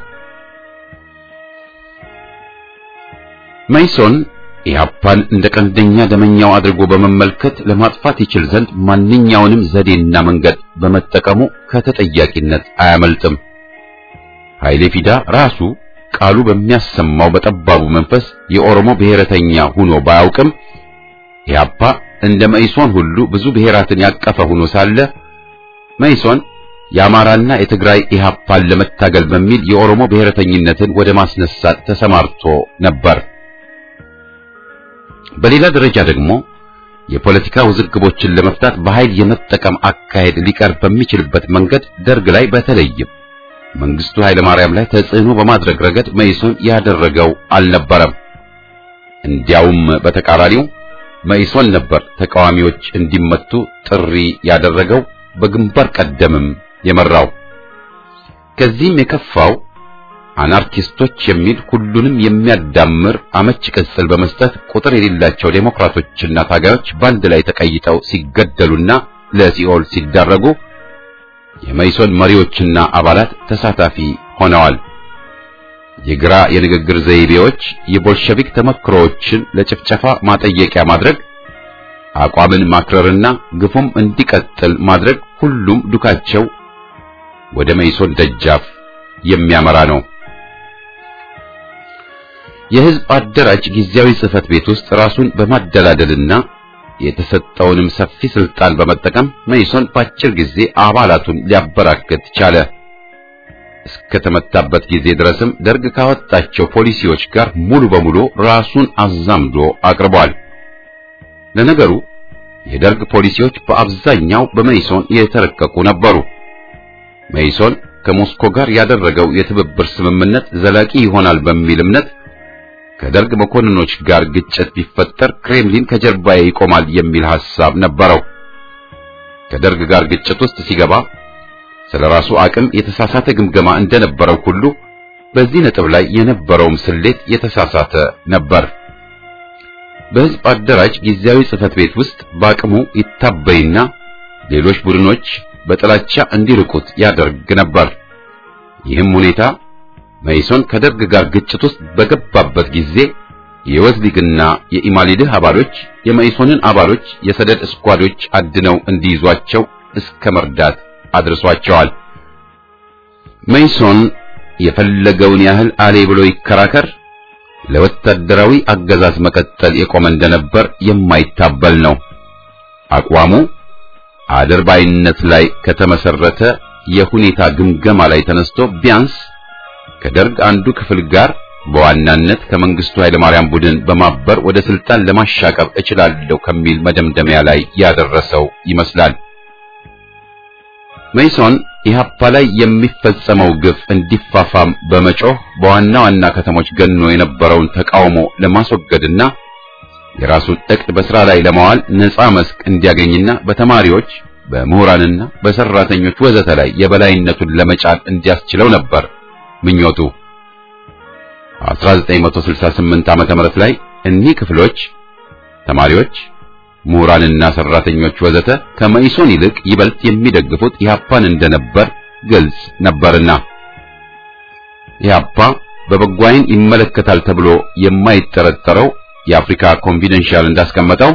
መይሶን ኢህአፓን እንደ ቀንደኛ ደመኛው አድርጎ በመመልከት ለማጥፋት ይችል ዘንድ ማንኛውንም ዘዴና መንገድ በመጠቀሙ ከተጠያቂነት አያመልጥም። ኃይሌ ፊዳ ራሱ ቃሉ በሚያሰማው በጠባቡ መንፈስ የኦሮሞ ብሔረተኛ ሆኖ ባያውቅም ኢህአፓ እንደ መይሶን ሁሉ ብዙ ብሔራትን ያቀፈ ሆኖ ሳለ መይሶን የአማራና የትግራይ ኢህአፓን ለመታገል በሚል የኦሮሞ ብሔረተኝነትን ወደ ማስነሳት ተሰማርቶ ነበር። በሌላ ደረጃ ደግሞ የፖለቲካ ውዝግቦችን ለመፍታት በኃይል የመጠቀም አካሄድ ሊቀር በሚችልበት መንገድ ደርግ ላይ በተለይም መንግስቱ ኃይለማርያም ላይ ተጽዕኖ በማድረግ ረገድ መኢሶን ያደረገው አልነበረም። እንዲያውም በተቃራኒው መኢሶን ነበር ተቃዋሚዎች እንዲመቱ ጥሪ ያደረገው፣ በግንባር ቀደምም የመራው። ከዚህም የከፋው አናርኪስቶች የሚል ሁሉንም የሚያዳምር አመች ቅጽል በመስጠት ቁጥር የሌላቸው ዴሞክራቶችና ታጋዮች በአንድ ላይ ተቀይጠው ሲገደሉና ለሲኦል ሲዳረጉ የመኢሶን መሪዎችና አባላት ተሳታፊ ሆነዋል። የግራ የንግግር ዘይቤዎች የቦልሸቪክ ተመክሮዎችን ለጭፍጨፋ ማጠየቂያ ማድረግ፣ አቋምን ማክረርና ግፉም እንዲቀጥል ማድረግ ሁሉም ዱካቸው ወደ መኢሶን ደጃፍ የሚያመራ ነው። የህዝብ አደራጅ ጊዜያዊ ጽህፈት ቤት ውስጥ ራሱን በማደላደልና የተሰጠውንም ሰፊ ስልጣን በመጠቀም መኢሶን በአጭር ጊዜ አባላቱን ሊያበራክት ቻለ። እስከተመታበት ጊዜ ድረስም ደርግ ካወጣቸው ፖሊሲዎች ጋር ሙሉ በሙሉ ራሱን አዛምዶ አቅርቧል። ለነገሩ የደርግ ፖሊሲዎች በአብዛኛው በመኢሶን የተረቀቁ ነበሩ። መኢሶን ከሞስኮ ጋር ያደረገው የትብብር ስምምነት ዘላቂ ይሆናል በሚል እምነት ከደርግ መኮንኖች ጋር ግጭት ቢፈጠር ክሬምሊን ከጀርባዬ ይቆማል የሚል ሐሳብ ነበረው። ከደርግ ጋር ግጭት ውስጥ ሲገባ ስለ ራሱ አቅም የተሳሳተ ግምገማ እንደነበረው ሁሉ በዚህ ነጥብ ላይ የነበረውም ስሌት የተሳሳተ ነበር። በሕዝብ አደራጅ ጊዜያዊ ጽህፈት ቤት ውስጥ በአቅሙ ይታበይና ሌሎች ቡድኖች በጥላቻ እንዲርቁት ያደርግ ነበር። ይህም ሁኔታ መኢሶን ከደርግ ጋር ግጭት ውስጥ በገባበት ጊዜ የወዝሊግና የኢማሊድህ አባሎች የመኢሶንን አባሎች የሰደድ እስኳዶች አድነው እንዲይዟቸው እስከ መርዳት አድርሷቸዋል። መኢሶን የፈለገውን ያህል አሌ ብሎ ይከራከር፣ ለወታደራዊ አገዛዝ መቀጠል የቆመ እንደነበር የማይታበል ነው። አቋሙ አድርባይነት ላይ ከተመሰረተ የሁኔታ ግምገማ ላይ ተነስቶ ቢያንስ ከደርግ አንዱ ክፍል ጋር በዋናነት ከመንግስቱ ኃይለማርያም ቡድን በማበር ወደ ስልጣን ለማሻቀብ እችላለሁ ከሚል መደምደሚያ ላይ ያደረሰው ይመስላል። መኢሶን ኢህአፓ ላይ የሚፈጸመው ግፍ እንዲፋፋም በመጮህ በዋና ዋና ከተሞች ገኖ የነበረውን ተቃውሞ ለማስወገድና የራሱን እቅድ በስራ ላይ ለማዋል ነፃ መስክ እንዲያገኝና በተማሪዎች በምሁራንና በሰራተኞች ወዘተ ላይ የበላይነቱን ለመጫን እንዲያስችለው ነበር ምኞቱ። 1968 ዓመተ ምህረት ላይ እኒህ ክፍሎች ተማሪዎች፣ ምሁራንና ሰራተኞች ወዘተ ከመኢሶን ይልቅ ይበልጥ የሚደግፉት ኢህአፓን እንደነበር ግልጽ ነበርና ኢህአፓ በበጎ ዓይን ይመለከታል ተብሎ የማይጠረጠረው የአፍሪካ ኮንፊደንሻል እንዳስቀመጠው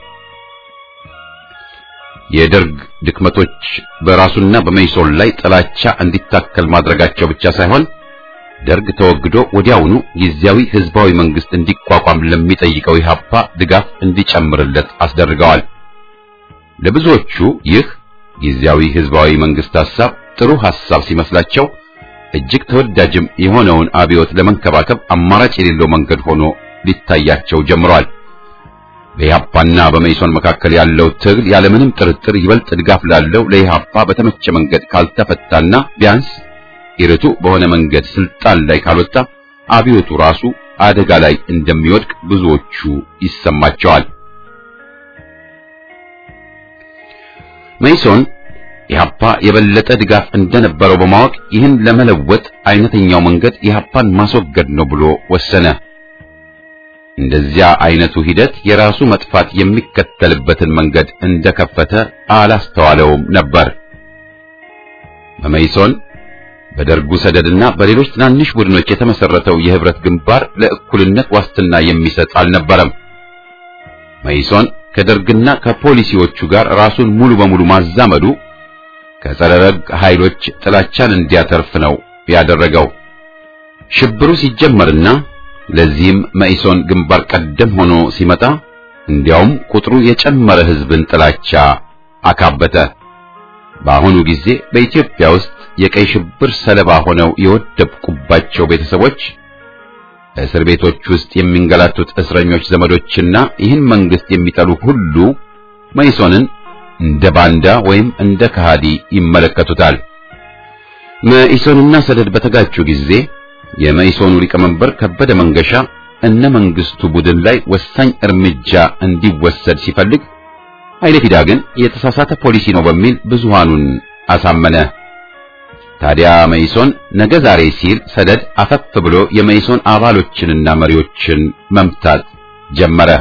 የደርግ ድክመቶች በራሱና በመኢሶን ላይ ጥላቻ እንዲታከል ማድረጋቸው ብቻ ሳይሆን ደርግ ተወግዶ ወዲያውኑ ጊዜያዊ ህዝባዊ መንግስት እንዲቋቋም ለሚጠይቀው ኢህአፓ ድጋፍ እንዲጨምርለት አስደርገዋል። ለብዙዎቹ ይህ ጊዜያዊ ህዝባዊ መንግስት ሐሳብ ጥሩ ሐሳብ ሲመስላቸው እጅግ ተወዳጅም የሆነውን አብዮት ለመንከባከብ አማራጭ የሌለው መንገድ ሆኖ ሊታያቸው ጀምሯል። በኢህአፓና በመኢሶን መካከል ያለው ትግል ያለምንም ጥርጥር ይበልጥ ድጋፍ ላለው ለኢህአፓ በተመቸ መንገድ ካልተፈታና ቢያንስ ኢርቱ በሆነ መንገድ ስልጣን ላይ ካልወጣ አብዮቱ ራሱ አደጋ ላይ እንደሚወድቅ ብዙዎቹ ይሰማቸዋል። መኢሶን ኢህአፓ የበለጠ ድጋፍ እንደነበረው በማወቅ ይህን ለመለወጥ አይነተኛው መንገድ ኢህአፓን ማስወገድ ነው ብሎ ወሰነ። እንደዚያ አይነቱ ሂደት የራሱ መጥፋት የሚከተልበትን መንገድ እንደከፈተ አላስተዋለውም ነበር። በመኢሶን በደርጉ ሰደድና በሌሎች ትናንሽ ቡድኖች የተመሰረተው የህብረት ግንባር ለእኩልነት ዋስትና የሚሰጥ አልነበረም። መኢሶን ከደርግና ከፖሊሲዎቹ ጋር ራሱን ሙሉ በሙሉ ማዛመዱ ከጸረ ደርግ ኃይሎች ጥላቻን እንዲያተርፍ ነው ያደረገው። ሽብሩ ሲጀመርና ለዚህም መኢሶን ግንባር ቀደም ሆኖ ሲመጣ እንዲያውም ቁጥሩ የጨመረ ህዝብን ጥላቻ አካበተ። በአሁኑ ጊዜ በኢትዮጵያ ውስጥ የቀይ ሽብር ሰለባ ሆነው የወደቁባቸው ቤተሰቦች እስር ቤቶች ውስጥ የሚንገላቱት እስረኞች ዘመዶችና ይህን መንግስት የሚጠሉ ሁሉ መኢሶንን እንደ ባንዳ ወይም እንደ ከሃዲ ይመለከቱታል። መኢሶንና ሰደድ በተጋጩ ጊዜ የመኢሶኑ ሊቀመንበር ከበደ መንገሻ እነ መንግስቱ ቡድን ላይ ወሳኝ እርምጃ እንዲወሰድ ሲፈልግ ኃይለ ፊዳ ግን የተሳሳተ ፖሊሲ ነው በሚል ብዙሃኑን አሳመነ። ታዲያ መኢሶን ነገ ዛሬ ሲል ሰደድ አፈፍ ብሎ የመኢሶን አባሎችንና መሪዎችን መምታት ጀመረ።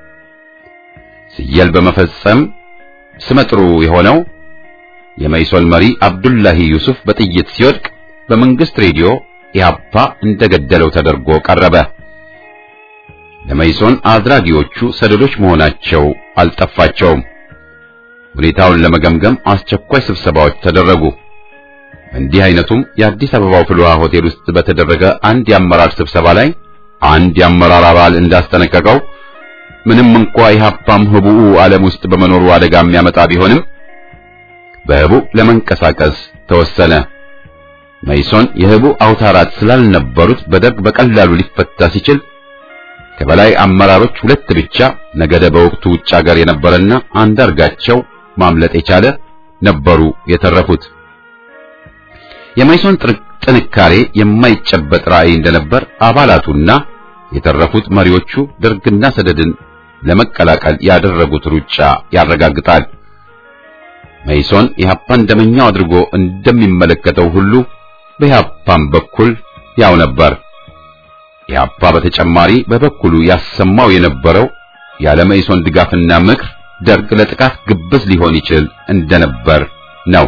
ስየል በመፈጸም ስመጥሩ የሆነው የመኢሶን መሪ አብዱላሂ ዩሱፍ በጥይት ሲወድቅ በመንግስት ሬዲዮ ኢህአፓ እንደገደለው ተደርጎ ቀረበ። ለመኢሶን አድራጊዎቹ ሰደዶች መሆናቸው አልጠፋቸውም። ሁኔታውን ለመገምገም አስቸኳይ ስብሰባዎች ተደረጉ። እንዲህ አይነቱም የአዲስ አበባው ፍልውሃ ሆቴል ውስጥ በተደረገ አንድ የአመራር ስብሰባ ላይ አንድ የአመራር አባል እንዳስጠነቀቀው ምንም እንኳ ኢህአፓም ህቡዕ ዓለም ውስጥ በመኖሩ አደጋ የሚያመጣ ቢሆንም በህቡዕ ለመንቀሳቀስ ተወሰነ። መኢሶን የህቡዕ አውታራት ስላልነበሩት በደርግ በቀላሉ ሊፈታ ሲችል ከበላይ አመራሮች ሁለት ብቻ ነገደ በወቅቱ ውጭ ሀገር የነበረና አንዳርጋቸው ማምለጥ የቻለ ነበሩ የተረፉት። የመኢሶን ጥንካሬ የማይጨበጥ ራዕይ እንደነበር አባላቱና የተረፉት መሪዎቹ ደርግና ሰደድን ለመቀላቀል ያደረጉት ሩጫ ያረጋግጣል። መኢሶን ኢህአፓን ደመኛው አድርጎ እንደሚመለከተው ሁሉ በኢህአፓም በኩል ያው ነበር። ኢህአፓ በተጨማሪ በበኩሉ ያሰማው የነበረው ያለ መኢሶን ድጋፍና ምክር ደርግ ለጥቃት ግብዝ ሊሆን ይችል እንደነበር ነው።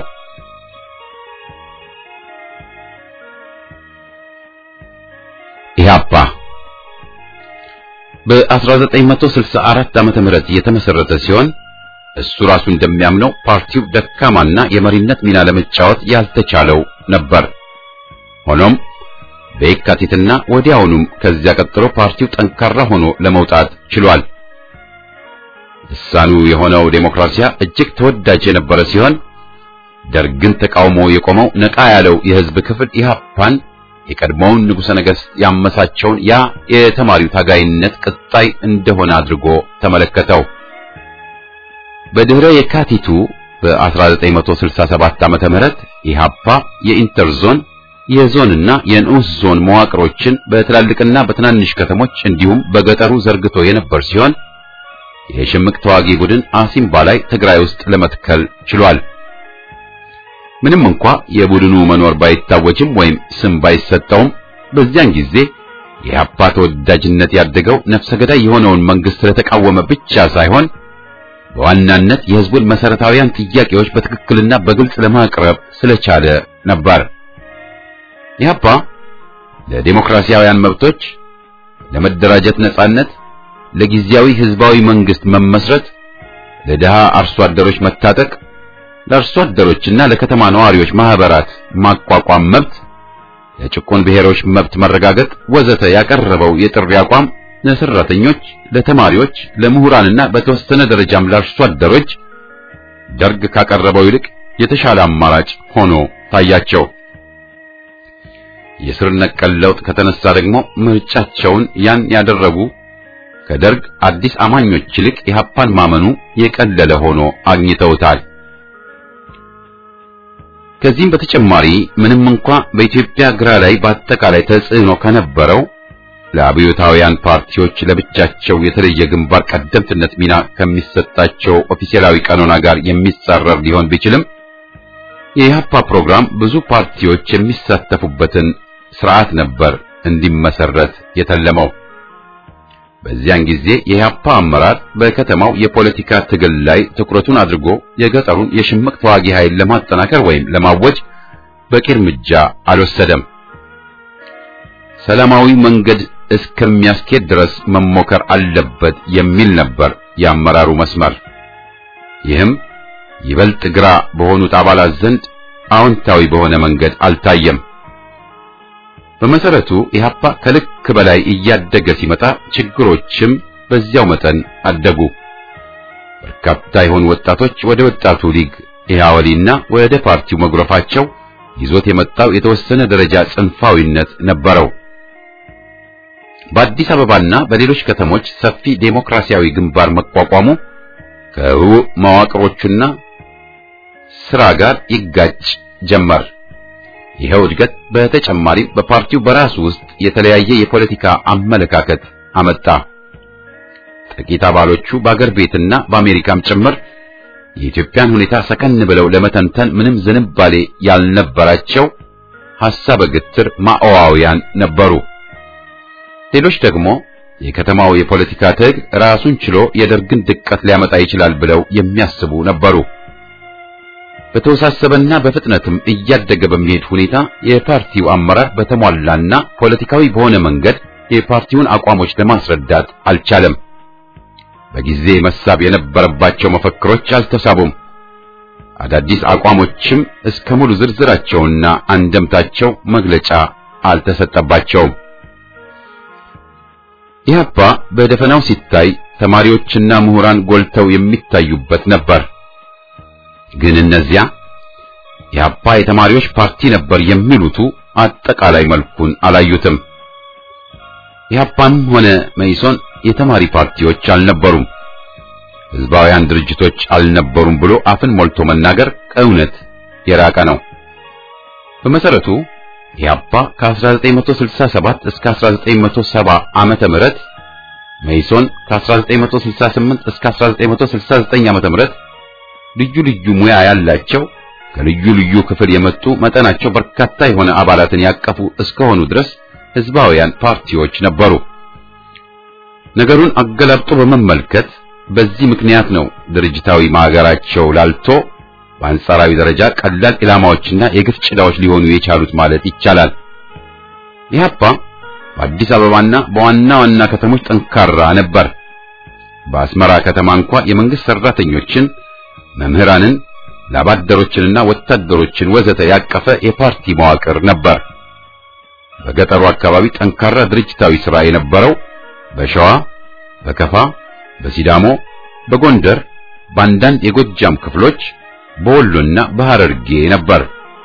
ኢህአፓ በ1964 ዓመተ ምህረት የተመሰረተ ሲሆን እሱ ራሱ እንደሚያምነው ፓርቲው ደካማና የመሪነት ሚና ለመጫወት ያልተቻለው ነበር። ሆኖም በየካቲትና ወዲያውኑም ከዚያ ቀጥሎ ፓርቲው ጠንካራ ሆኖ ለመውጣት ችሏል። ልሳኑ የሆነው ዴሞክራሲያ እጅግ ተወዳጅ የነበረ ሲሆን ደርግን ተቃውሞ የቆመው ነቃ ያለው የህዝብ ክፍል ኢህአፓን የቀድሞውን ንጉሠ ነገሥት ያመሳቸውን ያ የተማሪው ታጋይነት ቅጣይ እንደሆነ አድርጎ ተመለከተው። በድህረ የካቲቱ በ1967 ዓመተ ምህረት ኢህአፓ የኢንተርዞን የዞንና የንዑስ ዞን መዋቅሮችን በትላልቅና በትናንሽ ከተሞች እንዲሁም በገጠሩ ዘርግቶ የነበር ሲሆን የሽምቅ ተዋጊ ቡድን አሲምባ ላይ ትግራይ ውስጥ ለመትከል ችሏል። ምንም እንኳ የቡድኑ መኖር ባይታወጅም ወይም ስም ባይሰጠውም በዚያን ጊዜ የኢህአፓ ተወዳጅነት ያደገው ነፍሰ ገዳይ የሆነውን መንግስት ስለተቃወመ ብቻ ሳይሆን በዋናነት የህዝቡን መሰረታዊያን ጥያቄዎች በትክክልና በግልጽ ለማቅረብ ስለቻለ ነበር። ኢህአፓ ለዲሞክራሲያውያን መብቶች፣ ለመደራጀት ነጻነት፣ ለጊዜያዊ ህዝባዊ መንግስት መመስረት፣ ለድሃ አርሶ አደሮች መታጠቅ፣ ለአርሶ አደሮችና ለከተማ ነዋሪዎች ማህበራት ማቋቋም መብት፣ ለጭቁን ብሔሮች መብት መረጋገጥ ወዘተ ያቀረበው የጥሪ አቋም ለሰራተኞች፣ ለተማሪዎች፣ ለምሁራንና በተወሰነ ደረጃም ለአርሶ አደሮች ደርግ ካቀረበው ይልቅ የተሻለ አማራጭ ሆኖ ታያቸው። የስር ነቀል ለውጥ ከተነሳ ደግሞ ምርጫቸውን ያን ያደረጉ ከደርግ አዲስ አማኞች ይልቅ ኢህአፓን ማመኑ የቀለለ ሆኖ አግኝተውታል። ከዚህም በተጨማሪ ምንም እንኳ በኢትዮጵያ ግራ ላይ በአጠቃላይ ተጽዕኖ ከነበረው ለአብዮታውያን ፓርቲዎች ለብቻቸው የተለየ ግንባር ቀደምትነት ሚና ከሚሰጣቸው ኦፊሴላዊ ቀኖና ጋር የሚጻረር ሊሆን ቢችልም የኢህአፓ ፕሮግራም ብዙ ፓርቲዎች የሚሳተፉበትን ስርዓት ነበር እንዲመሰረት የተለመው። በዚያን ጊዜ የኢህአፓ አመራር በከተማው የፖለቲካ ትግል ላይ ትኩረቱን አድርጎ የገጠሩን የሽምቅ ተዋጊ ኃይል ለማጠናከር ወይም ለማወጅ በቂ እርምጃ አልወሰደም። ሰላማዊ መንገድ እስከሚያስኬድ ድረስ መሞከር አለበት የሚል ነበር የአመራሩ መስመር። ይህም ይበልጥ ግራ በሆኑት አባላት ዘንድ አዎንታዊ በሆነ መንገድ አልታየም። በመሰረቱ ኢህአፓ ከልክ በላይ እያደገ ሲመጣ ችግሮችም በዚያው መጠን አደጉ። በርካታ የሆኑ ወጣቶች ወደ ወጣቱ ሊግ ኢህአወሊና ወደ ፓርቲው መጉረፋቸው ይዞት የመጣው የተወሰነ ደረጃ ጽንፋዊነት ነበረው። በአዲስ አበባና በሌሎች ከተሞች ሰፊ ዴሞክራሲያዊ ግንባር መቋቋሙ ከህቡዕ መዋቅሮቹና ስራ ጋር ይጋጭ ጀመር። ይኸው እድገት በተጨማሪም በፓርቲው በራሱ ውስጥ የተለያየ የፖለቲካ አመለካከት አመጣ። ጥቂት አባሎቹ በአገር ቤትና በአሜሪካም ጭምር የኢትዮጵያን ሁኔታ ሰከን ብለው ለመተንተን ምንም ዝንባሌ ያልነበራቸው ሐሳበ ግትር ማኦዋውያን ነበሩ። ሌሎች ደግሞ የከተማው የፖለቲካ ትግል ራሱን ችሎ የደርግን ድቀት ሊያመጣ ይችላል ብለው የሚያስቡ ነበሩ። በተወሳሰበና በፍጥነትም እያደገ በሚሄድ ሁኔታ የፓርቲው አመራር በተሟላና ፖለቲካዊ በሆነ መንገድ የፓርቲውን አቋሞች ለማስረዳት አልቻለም። በጊዜ መሳብ የነበረባቸው መፈክሮች አልተሳቡም። አዳዲስ አቋሞችም እስከ ሙሉ ዝርዝራቸውና አንደምታቸው መግለጫ አልተሰጠባቸውም። ኢህአፓ በደፈናው ሲታይ ተማሪዎችና ምሁራን ጎልተው የሚታዩበት ነበር። ግን እነዚያ ኢህአፓ የተማሪዎች ፓርቲ ነበር የሚሉቱ አጠቃላይ መልኩን አላዩትም። ኢህአፓም ሆነ መኢሶን የተማሪ ፓርቲዎች አልነበሩም፣ ህዝባውያን ድርጅቶች አልነበሩም ብሎ አፍን ሞልቶ መናገር ከእውነት የራቀ ነው። በመሰረቱ ኢህአፓ ከ1967 እስከ 1970 ዓመተ ምህረት መኢሶን ከ1968 እስከ 1969 ዓመተ ምህረት ልዩ ልዩ ሙያ ያላቸው ከልዩ ልዩ ክፍል የመጡ መጠናቸው በርካታ የሆነ አባላትን ያቀፉ እስከሆኑ ድረስ ህዝባውያን ፓርቲዎች ነበሩ። ነገሩን አገላብጦ በመመልከት በዚህ ምክንያት ነው ድርጅታዊ ማገራቸው ላልቶ በአንጻራዊ ደረጃ ቀላል ኢላማዎችና የግፍ ጭዳዎች ሊሆኑ የቻሉት ማለት ይቻላል። ኢህአፓ በአዲስ አበባና በዋና ዋና ከተሞች ጠንካራ ነበር። በአስመራ ከተማ እንኳ የመንግስት ሰራተኞችን፣ መምህራንን፣ ላባደሮችንና ወታደሮችን ወዘተ ያቀፈ የፓርቲ መዋቅር ነበር። በገጠሩ አካባቢ ጠንካራ ድርጅታዊ ሥራ የነበረው በሸዋ፣ በከፋ፣ በሲዳሞ፣ በጎንደር፣ በአንዳንድ የጎጃም ክፍሎች በወሎና በሐረርጌ ነበር።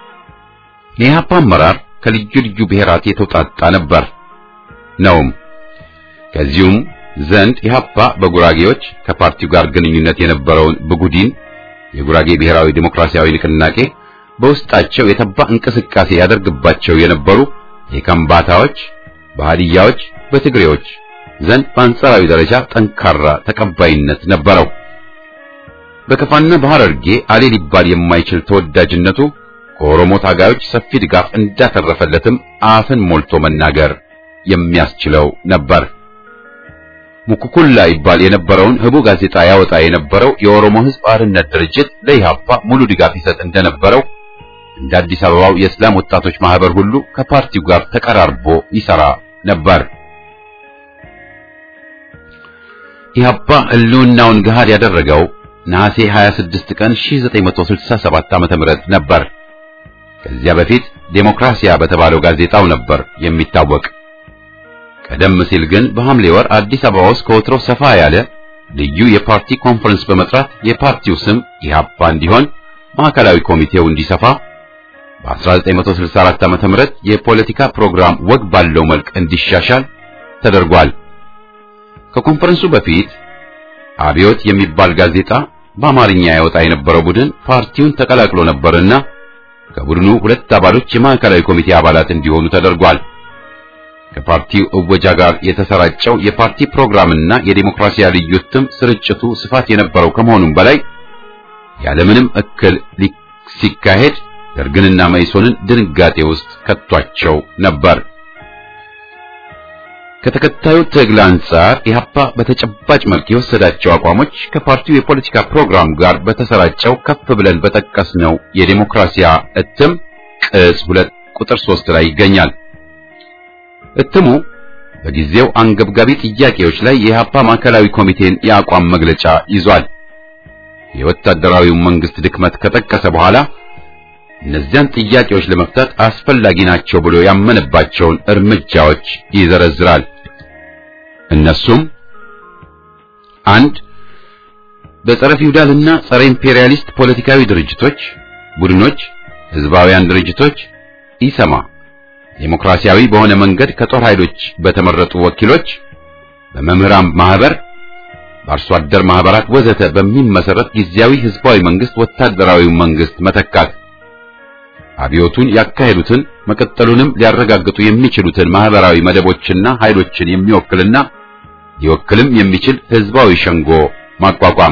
የኢህአፓ አመራር ከልዩ ልዩ ብሔራት የተውጣጣ ነበር ነውም። ከዚሁም ዘንድ ኢህአፓ በጉራጌዎች ከፓርቲው ጋር ግንኙነት የነበረውን ብጉዲን የጉራጌ ብሔራዊ ዲሞክራሲያዊ ንቅናቄ በውስጣቸው የተባ እንቅስቃሴ ያደርግባቸው የነበሩ የከምባታዎች፣ በሃዲያዎች፣ በትግሬዎች ዘንድ በአንጻራዊ ደረጃ ጠንካራ ተቀባይነት ነበረው። በከፋና በሐረርጌ አሌ ሊባል የማይችል ተወዳጅነቱ ከኦሮሞ ታጋዮች ሰፊ ድጋፍ እንዳተረፈለትም አፍን ሞልቶ መናገር የሚያስችለው ነበር። ሙኩኩላ ይባል የነበረውን ህቡ ጋዜጣ ያወጣ የነበረው የኦሮሞ ሕዝብ አርነት ድርጅት ለኢህአፓ ሙሉ ድጋፍ ይሰጥ እንደነበረው እንደ አዲስ አበባው የእስላም ወጣቶች ማህበር ሁሉ ከፓርቲው ጋር ተቀራርቦ ይሰራ ነበር። ኢህአፓ ህልውናውን ገሃድ ያደረገው ነሐሴ 26 ቀን 1967 ዓመተ ምህረት ነበር። ከዚያ በፊት ዴሞክራሲያ በተባለው ጋዜጣው ነበር የሚታወቅ። ቀደም ሲል ግን በሐምሌ ወር አዲስ አበባ ውስጥ ከወትሮ ሰፋ ያለ ልዩ የፓርቲ ኮንፈረንስ በመጥራት የፓርቲው ስም ኢህአፓ እንዲሆን ማዕከላዊ ኮሚቴው እንዲሰፋ በ1964 ዓመተ ምህረት የፖለቲካ ፕሮግራም ወግ ባለው መልክ እንዲሻሻል ተደርጓል። ከኮንፈረንሱ በፊት አብዮት የሚባል ጋዜጣ በአማርኛ ያወጣ የነበረው ቡድን ፓርቲውን ተቀላቅሎ ነበርና ከቡድኑ ሁለት አባሎች የማዕከላዊ ኮሚቴ አባላት እንዲሆኑ ተደርጓል። ከፓርቲው እወጃ ጋር የተሰራጨው የፓርቲ ፕሮግራምና የዲሞክራሲያ ልዩ እትም ስርጭቱ ስፋት የነበረው ከመሆኑም በላይ ያለምንም እክል ሲካሄድ ደርግንና መኢሶንን ድንጋጤ ውስጥ ከቷቸው ነበር። ከተከታዩ ትግል አንጻር ኢህአፓ በተጨባጭ መልክ የወሰዳቸው አቋሞች ከፓርቲው የፖለቲካ ፕሮግራም ጋር በተሰራጨው ከፍ ብለን በጠቀስነው የዲሞክራሲያ እትም ቅጽ ሁለት ቁጥር ሶስት ላይ ይገኛል። እትሙ በጊዜው አንገብጋቢ ጥያቄዎች ላይ የኢህአፓ ማዕከላዊ ኮሚቴን የአቋም መግለጫ ይዟል። የወታደራዊው መንግስት ድክመት ከጠቀሰ በኋላ እነዚያን ጥያቄዎች ለመፍታት አስፈላጊ ናቸው ብሎ ያመነባቸውን እርምጃዎች ይዘረዝራል። እነሱም አንድ በጸረ ፊውዳልና ጸረ ኢምፔሪያሊስት ፖለቲካዊ ድርጅቶች፣ ቡድኖች፣ ህዝባውያን ድርጅቶች ኢሰማ፣ ዴሞክራሲያዊ በሆነ መንገድ ከጦር ኃይሎች በተመረጡ ወኪሎች፣ በመምህራን ማህበር፣ በአርሶ አደር ማህበራት ወዘተ በሚመሰረት ጊዜያዊ ህዝባዊ መንግስት ወታደራዊ መንግስት መተካት አብዮቱን ያካሄዱትን መቀጠሉንም ሊያረጋግጡ የሚችሉትን ማህበራዊ መደቦችና ኃይሎችን የሚወክልና ሊወክልም የሚችል ህዝባዊ ሸንጎ ማቋቋም።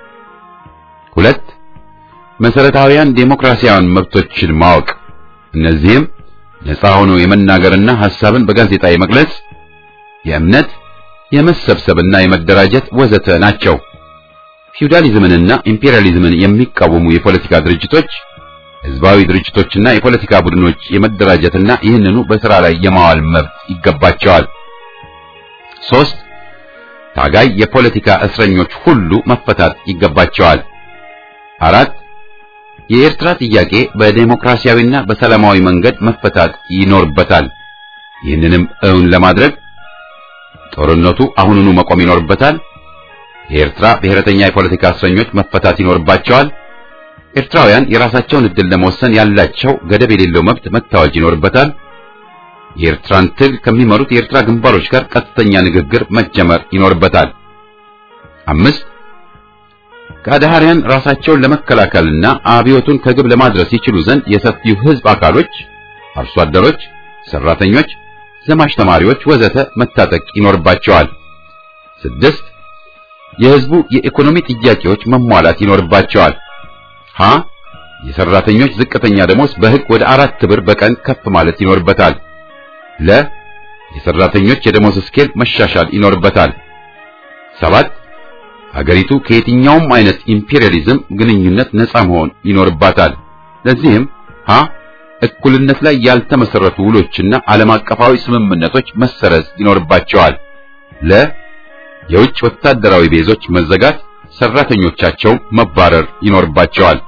ሁለት መሰረታዊያን ዴሞክራሲያዊን መብቶችን ማወቅ። እነዚህም ነፃ ሆኖ የመናገርና ሐሳብን በጋዜጣ የመግለጽ፣ የእምነት፣ የመሰብሰብና የመደራጀት ወዘተ ናቸው። ፊውዳሊዝምንና ኢምፔሪያሊዝምን የሚቃወሙ የፖለቲካ ድርጅቶች ህዝባዊ ድርጅቶችና የፖለቲካ ቡድኖች የመደራጀትና ይህንኑ በሥራ ላይ የማዋል መብት ይገባቸዋል። ሶስት ታጋይ የፖለቲካ እስረኞች ሁሉ መፈታት ይገባቸዋል። አራት የኤርትራ ጥያቄ በዴሞክራሲያዊና በሰላማዊ መንገድ መፈታት ይኖርበታል። ይህንንም እውን ለማድረግ ጦርነቱ አሁኑኑ መቆም ይኖርበታል። የኤርትራ ብሔረተኛ የፖለቲካ እስረኞች መፈታት ይኖርባቸዋል። ኤርትራውያን የራሳቸውን ዕድል ለመወሰን ያላቸው ገደብ የሌለው መብት መታወጅ ይኖርበታል። የኤርትራን ትግል ከሚመሩት የኤርትራ ግንባሮች ጋር ቀጥተኛ ንግግር መጀመር ይኖርበታል። አምስት ከአድሃሪያን ራሳቸውን ለመከላከልና አብዮቱን ከግብ ለማድረስ ይችሉ ዘንድ የሰፊው ሕዝብ አካሎች፣ አርሶ አደሮች፣ ሰራተኞች፣ ዘማች ተማሪዎች ወዘተ መታጠቅ ይኖርባቸዋል። ስድስት የሕዝቡ የኢኮኖሚ ጥያቄዎች መሟላት ይኖርባቸዋል። ሀ የሰራተኞች ዝቅተኛ ደሞዝ በሕግ ወደ አራት ብር በቀን ከፍ ማለት ይኖርበታል። ለ የሰራተኞች የደሞዝ ስኬል መሻሻል ይኖርበታል። ሰባት ሀገሪቱ ከየትኛውም አይነት ኢምፔሪያሊዝም ግንኙነት ነፃ መሆን ይኖርባታል። ለዚህም ሀ እኩልነት ላይ ያልተመሰረቱ ውሎችና ዓለም አቀፋዊ ስምምነቶች መሰረዝ ይኖርባቸዋል። ለ የውጭ ወታደራዊ ቤዞች መዘጋት፣ ሰራተኞቻቸው መባረር ይኖርባቸዋል።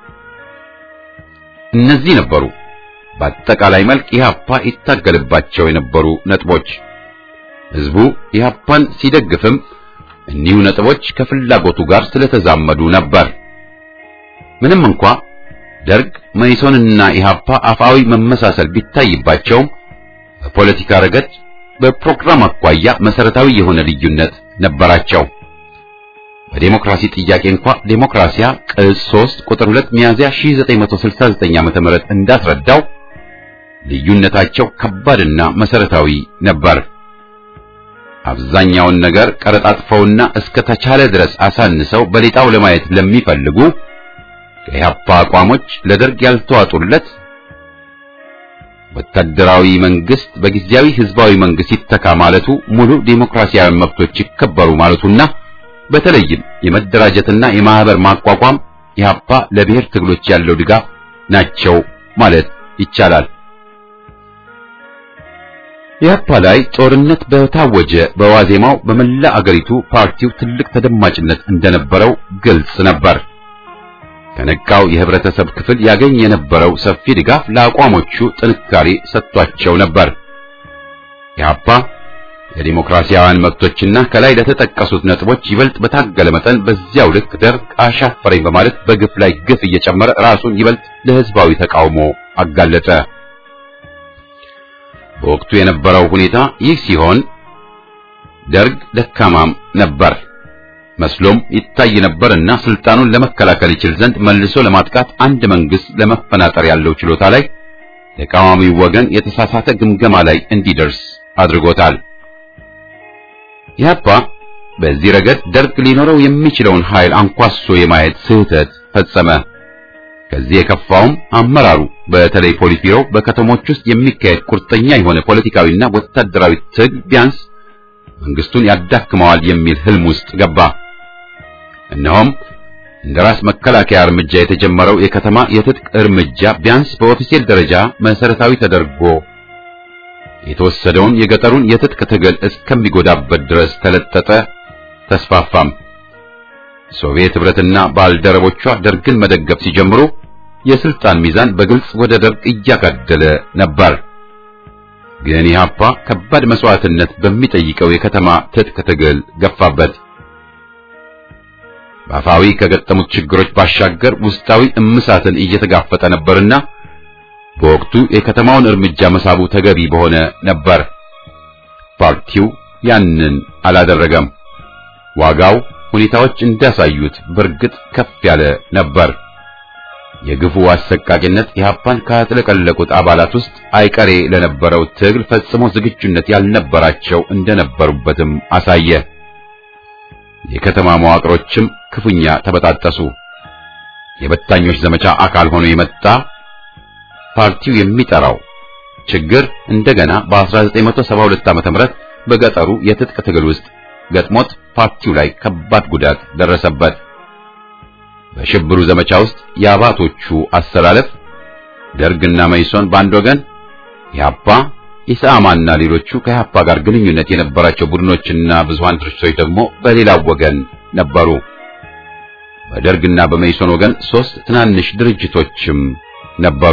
እነዚህ ነበሩ በአጠቃላይ መልክ ኢህአፓ ይታገልባቸው የነበሩ ነጥቦች። ህዝቡ ኢህአፓን ሲደግፍም እኒሁ ነጥቦች ከፍላጎቱ ጋር ስለተዛመዱ ነበር። ምንም እንኳ ደርግ መኢሶንና ኢህአፓ አፋዊ መመሳሰል ቢታይባቸውም በፖለቲካ ረገድ በፕሮግራም አኳያ መሰረታዊ የሆነ ልዩነት ነበራቸው። በዴሞክራሲ ጥያቄ እንኳ ዴሞክራሲያ ቅጽ 3 ቁጥር 2 ሚያዝያ 1969 ዓ.ም እንዳስረዳው ልዩነታቸው ከባድና መሰረታዊ ነበር። አብዛኛውን ነገር ቀረጣጥፈውና እስከ ተቻለ ድረስ አሳንሰው በሌጣው ለማየት ለሚፈልጉ ከኢህአፓ አቋሞች ለደርግ ያልተዋጡለት ወታደራዊ መንግስት በጊዜያዊ ህዝባዊ መንግስት ይተካ ማለቱ ሙሉ ዴሞክራሲያዊ መብቶች ይከበሩ ማለቱና በተለይም የመደራጀትና የማህበር ማቋቋም ኢህአፓ ለብሔር ትግሎች ያለው ድጋፍ ናቸው ማለት ይቻላል። ኢህአፓ ላይ ጦርነት በታወጀ በዋዜማው በመላ አገሪቱ ፓርቲው ትልቅ ተደማጭነት እንደነበረው ግልጽ ነበር። ከነቃው የህብረተሰብ ክፍል ያገኝ የነበረው ሰፊ ድጋፍ ለአቋሞቹ ጥንካሬ ሰጥቷቸው ነበር። ኢህአፓ ለዲሞክራሲያውያን መብቶችና ከላይ ለተጠቀሱት ነጥቦች ይበልጥ በታገለ መጠን በዚያው ልክ ደርግ አሻፈረኝ በማለት በግፍ ላይ ግፍ እየጨመረ ራሱን ይበልጥ ለህዝባዊ ተቃውሞ አጋለጠ። በወቅቱ የነበረው ሁኔታ ይህ ሲሆን ደርግ ደካማም ነበር መስሎም ይታይ ነበርና ስልጣኑን ለመከላከል ይችል ዘንድ መልሶ ለማጥቃት አንድ መንግስት ለመፈናጠር ያለው ችሎታ ላይ ተቃዋሚው ወገን የተሳሳተ ግምገማ ላይ እንዲደርስ አድርጎታል። ኢህአፓ በዚህ ረገድ ደርግ ሊኖረው የሚችለውን ኃይል አንኳሶ የማየት ስህተት ፈጸመ። ከዚህ የከፋውም አመራሩ በተለይ ፖሊት ቢሮው በከተሞች ውስጥ የሚካሄድ ቁርጠኛ የሆነ ፖለቲካዊና ወታደራዊ ትግል ቢያንስ መንግስቱን ያዳክመዋል የሚል ህልም ውስጥ ገባ። እነሆም እንደ ራስ መከላከያ እርምጃ የተጀመረው የከተማ የትጥቅ እርምጃ ቢያንስ በኦፊሴል ደረጃ መሰረታዊ ተደርጎ የተወሰደውን የገጠሩን የትጥቅ ትግል እስከሚጎዳበት ድረስ ተለጠጠ፣ ተስፋፋም። ሶቪየት ህብረትና ባልደረቦቿ ደርግን መደገፍ ሲጀምሩ የስልጣን ሚዛን በግልጽ ወደ ደርግ እያጋደለ ነበር። ግን ኢህአፓ ከባድ መስዋዕትነት በሚጠይቀው የከተማ ትጥቅ ትግል ገፋበት። በአፋዊ ከገጠሙት ችግሮች ባሻገር ውስጣዊ እምሳትን እየተጋፈጠ ነበርና በወቅቱ የከተማውን እርምጃ መሳቡ ተገቢ በሆነ ነበር። ፓርቲው ያንን አላደረገም። ዋጋው ሁኔታዎች እንዳሳዩት በእርግጥ ከፍ ያለ ነበር። የግፉ አሰቃቂነት ኢህአፓን ካጥለቀለቁት አባላት ውስጥ አይቀሬ ለነበረው ትግል ፈጽሞ ዝግጁነት ያልነበራቸው እንደነበሩበትም አሳየ። የከተማ መዋቅሮችም ክፉኛ ተበጣጠሱ። የበታኞች ዘመቻ አካል ሆኖ የመጣ ፓርቲው የሚጠራው ችግር እንደገና በ1972 ዓ.ም በገጠሩ የትጥቅ ትግል ውስጥ ገጥሞት ፓርቲው ላይ ከባድ ጉዳት ደረሰበት። በሽብሩ ዘመቻ ውስጥ የአባቶቹ አሰላለፍ ደርግና መይሶን በአንድ ወገን፣ ኢህአፓ፣ ኢሰአማና ሌሎቹ ከኢህአፓ ጋር ግንኙነት የነበራቸው ቡድኖችና ብዙሃን ድርጅቶች ደግሞ በሌላው ወገን ነበሩ። በደርግና በመይሶን ወገን ሶስት ትናንሽ ድርጅቶችም ነበሩ።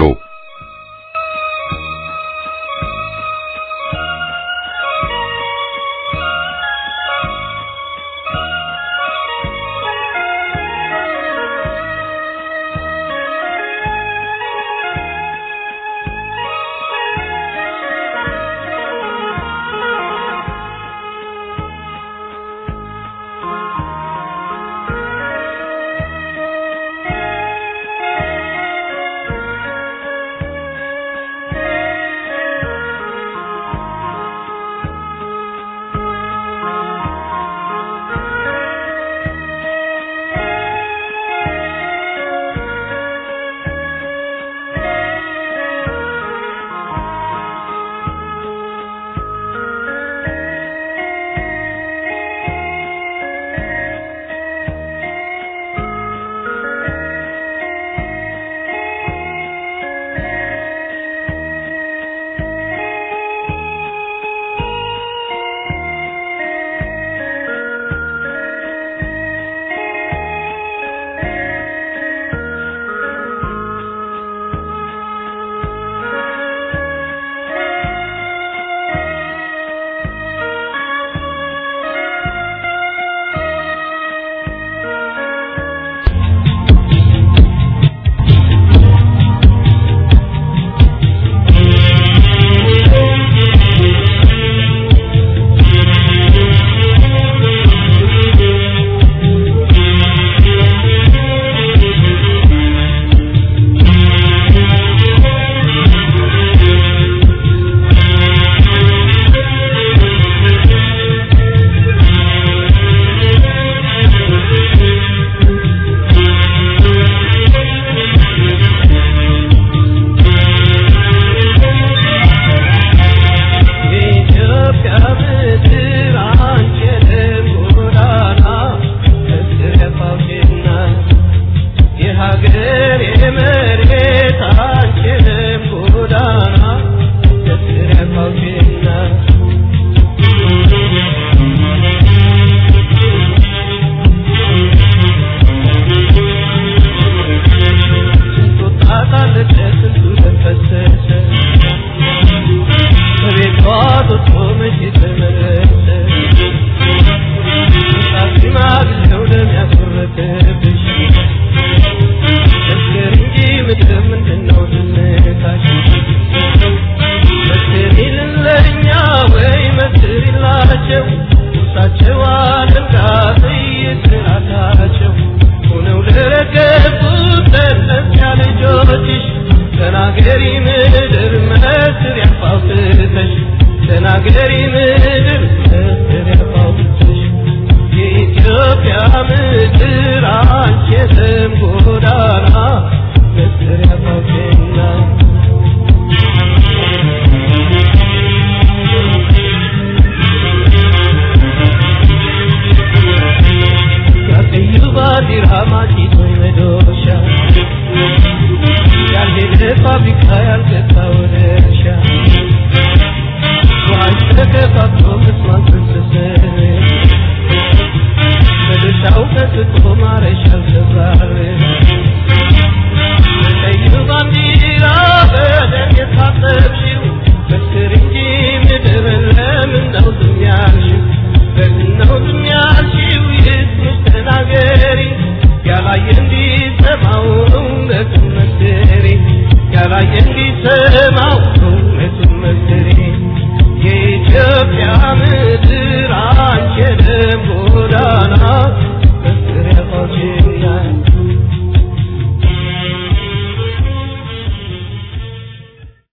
Thank you.